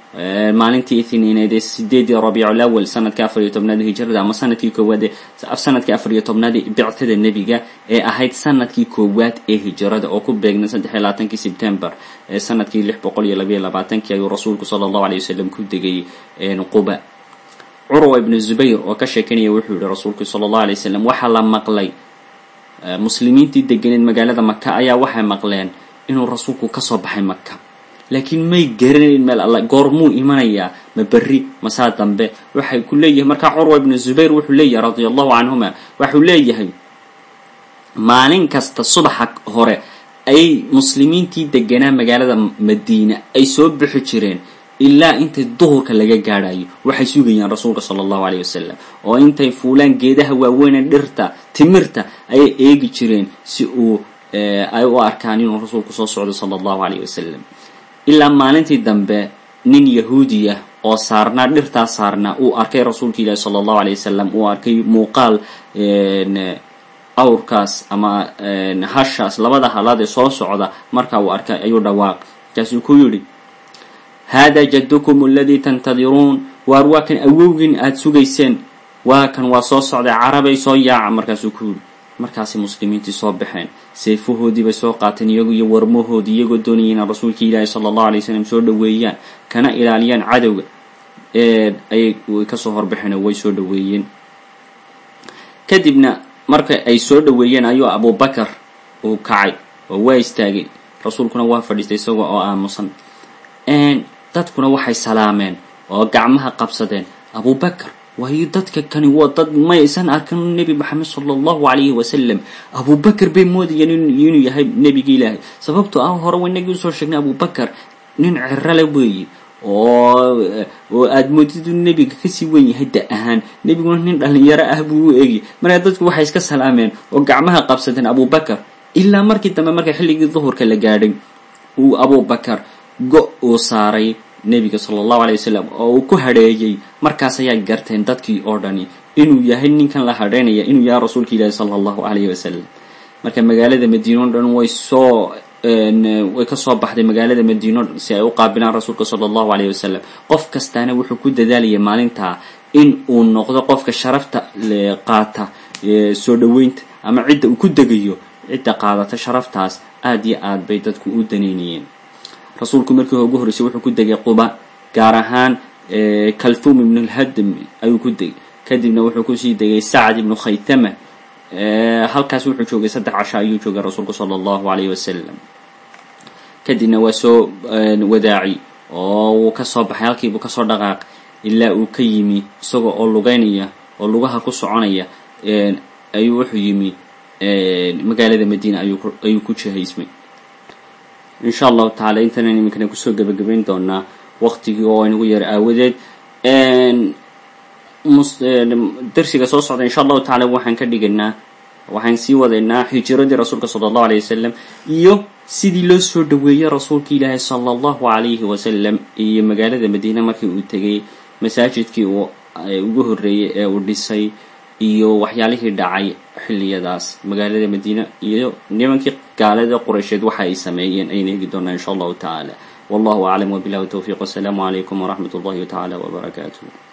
Speaker 1: maalintii ithniineed ee sideedii rabiicul awal sanadkii afar iyo tobnaad hijrada ama sanadkii koowaad ee sanadkii afar iyo tobnaad bictada nebiga ee ahayd sanadkii koowaad ee hijrada oo ku beegnay saddex iyo labaatankii sebtember ee sanadkii lix boqol iyo labayo labaatankii ayuu rasuulku sala allahu alay wasalam ku degay quba curwa ibnu zubayr oo ka sheekanaya wuxuu yihi rasuulku sala allahu alay wasalam waxaa la maqlay muslimiintii deganeed magaalada maka ayaa waxay maqleen inuu rasuulku kasoo baxay maka laakiin may garanayn meel alla goormuu imanayaa ma berri masaa dambe waxay ku leeyahay markaa curwa ibnu zubayr wuxuu leeyahay radia allahu canhuma waxuu leeyahay maalin kasta subaxa hore ay muslimiintii deganaa magaalada madiina ay soo bixi jireen ilaa intay duhurka laga gaadhayo waxay sugayaan rasuulka sala allahu aleyh wasalam oo intay fuulaan geedaha waaweyne dhirta timirta ayay eegi jireen si uu ay u arkaan inuu rasuulku soo socdo sala allahu aleyh wasalam ilaa maalintii dambe nin yahuudiya oo saarnaa dhirtaa saarnaa uu arkay rasuulka ilaahi sala allahu aleyh wasalam uu arkay muuqaal awrkaas ama hashaas labada halaad ee soo socda marka uu arkay ayuu dhawaaq markaasuu ku yidhi hada jaddukum aladii tantadiruun waar waa kan awowgiin aada sugayseen waa kan waa soo socday carabay soo yaaca markaasuu ku yidhi markaasay muslimiintii soo baxeen seefahoodii bay soo qaateen iyagu iyo warmahoodii iyagoo doonaya inay rasuulka ilaahi sala allahu alay wasalam soo dhaweeyaan kana ilaaliyaan cadowga ayay kasoo horbaxeen oo way soo dhaweeyeen kadibna marka ay soo dhaweeyeen ayuu abubakar uu kacay oo waa istaagay rasuulkuna waa fadhiistay isagoo oo aamusan dadkuna waxay salaameen oo gacmaha qabsadeen abubakar waayo dadka kani waa dad maysan arkan nebi maxamed sala allahu calayhi wasalam abubakar bay moodayeen inuu yahay nebigi ilaahay sababtoo ah hore waynagii usoo sheegnay abubakar nin cirale weeye oo oo aada moodid inu nebiga kasii wen yahay da ahaan nebiguna nin dhalinyaro ah buu u egi markaa dadku waxay iska salaameen oo gacmaha qabsadeen abubakar ilaa markii dambe marka xilligii duhurka la gaadhay uu abubakar go- uu saaray nebiga sala allahu alay wasalam oo uu ku hadheeyey markaas ayaa garteen dadkii oo dhani inuu yahay ninkan la hadheynaya inuu yahay rasuulka ilaahi sala allahu alayhi wasalam marka magaalada madiina o dhan way soo way kasoo baxday magaalada madiino si ay u qaabilaan rasuulka sala allahu alayh wasalam qof kastaana wuxuu ku dadaalayay maalintaa in uu noqdo qofka sharafta qaata soo dhaweynta ama cidda uu ku degayo cidda qaadata sharaftaas aada iyo aad bay dadku u daneynayeen rasuulku markii ugu horreysay wuxuu ku degay quba gaar ahaan kalthum ibnu lhadm ayuu ku degay kadibna wuxuu kusii degay sacd ibnu khaytama halkaas wuxuu joogay saddex casho ayuu joogay rasuulku sala allahu alayh wasalam kadibna waa soo wadaaci oo wuu kasoo baxay halkiibuu kasoo dhaqaaq ilaa uu ka yimi isagoo oo lugeynaya oo lugaha ku soconaya ayuu wuxuu yimi magaalada madiina ayuu ku jihaysmay insha allahu tacala intanan iminkana kusoo gebagabayn doonaa waqtigii oo aynagu yar aawadeed darsiga soo socda insha allahu tacala waxaan ka dhigaynaa waxaan sii wadaynaa hijiradii rasuulka sala allahu alayh wasalam iyo sidii loo soo dhaweeyey rasuulka ilaahi sala allahu alayhi wasalam iyo magaalada madiina markii uu tegay masaajidkii uu ugu horreeyey ee uu dhisay iyo waxyaalihii dhacay xilliyadaas magaalada madiina iyo nimankii gaalada quraysheed waxa ay sameeyeen ayna hegi doonaa insha allahu tacaala wallahu aclam wabilahi towfiiq wasalaamu calaykum waraxmat ullahi tacaala wbarakaatuh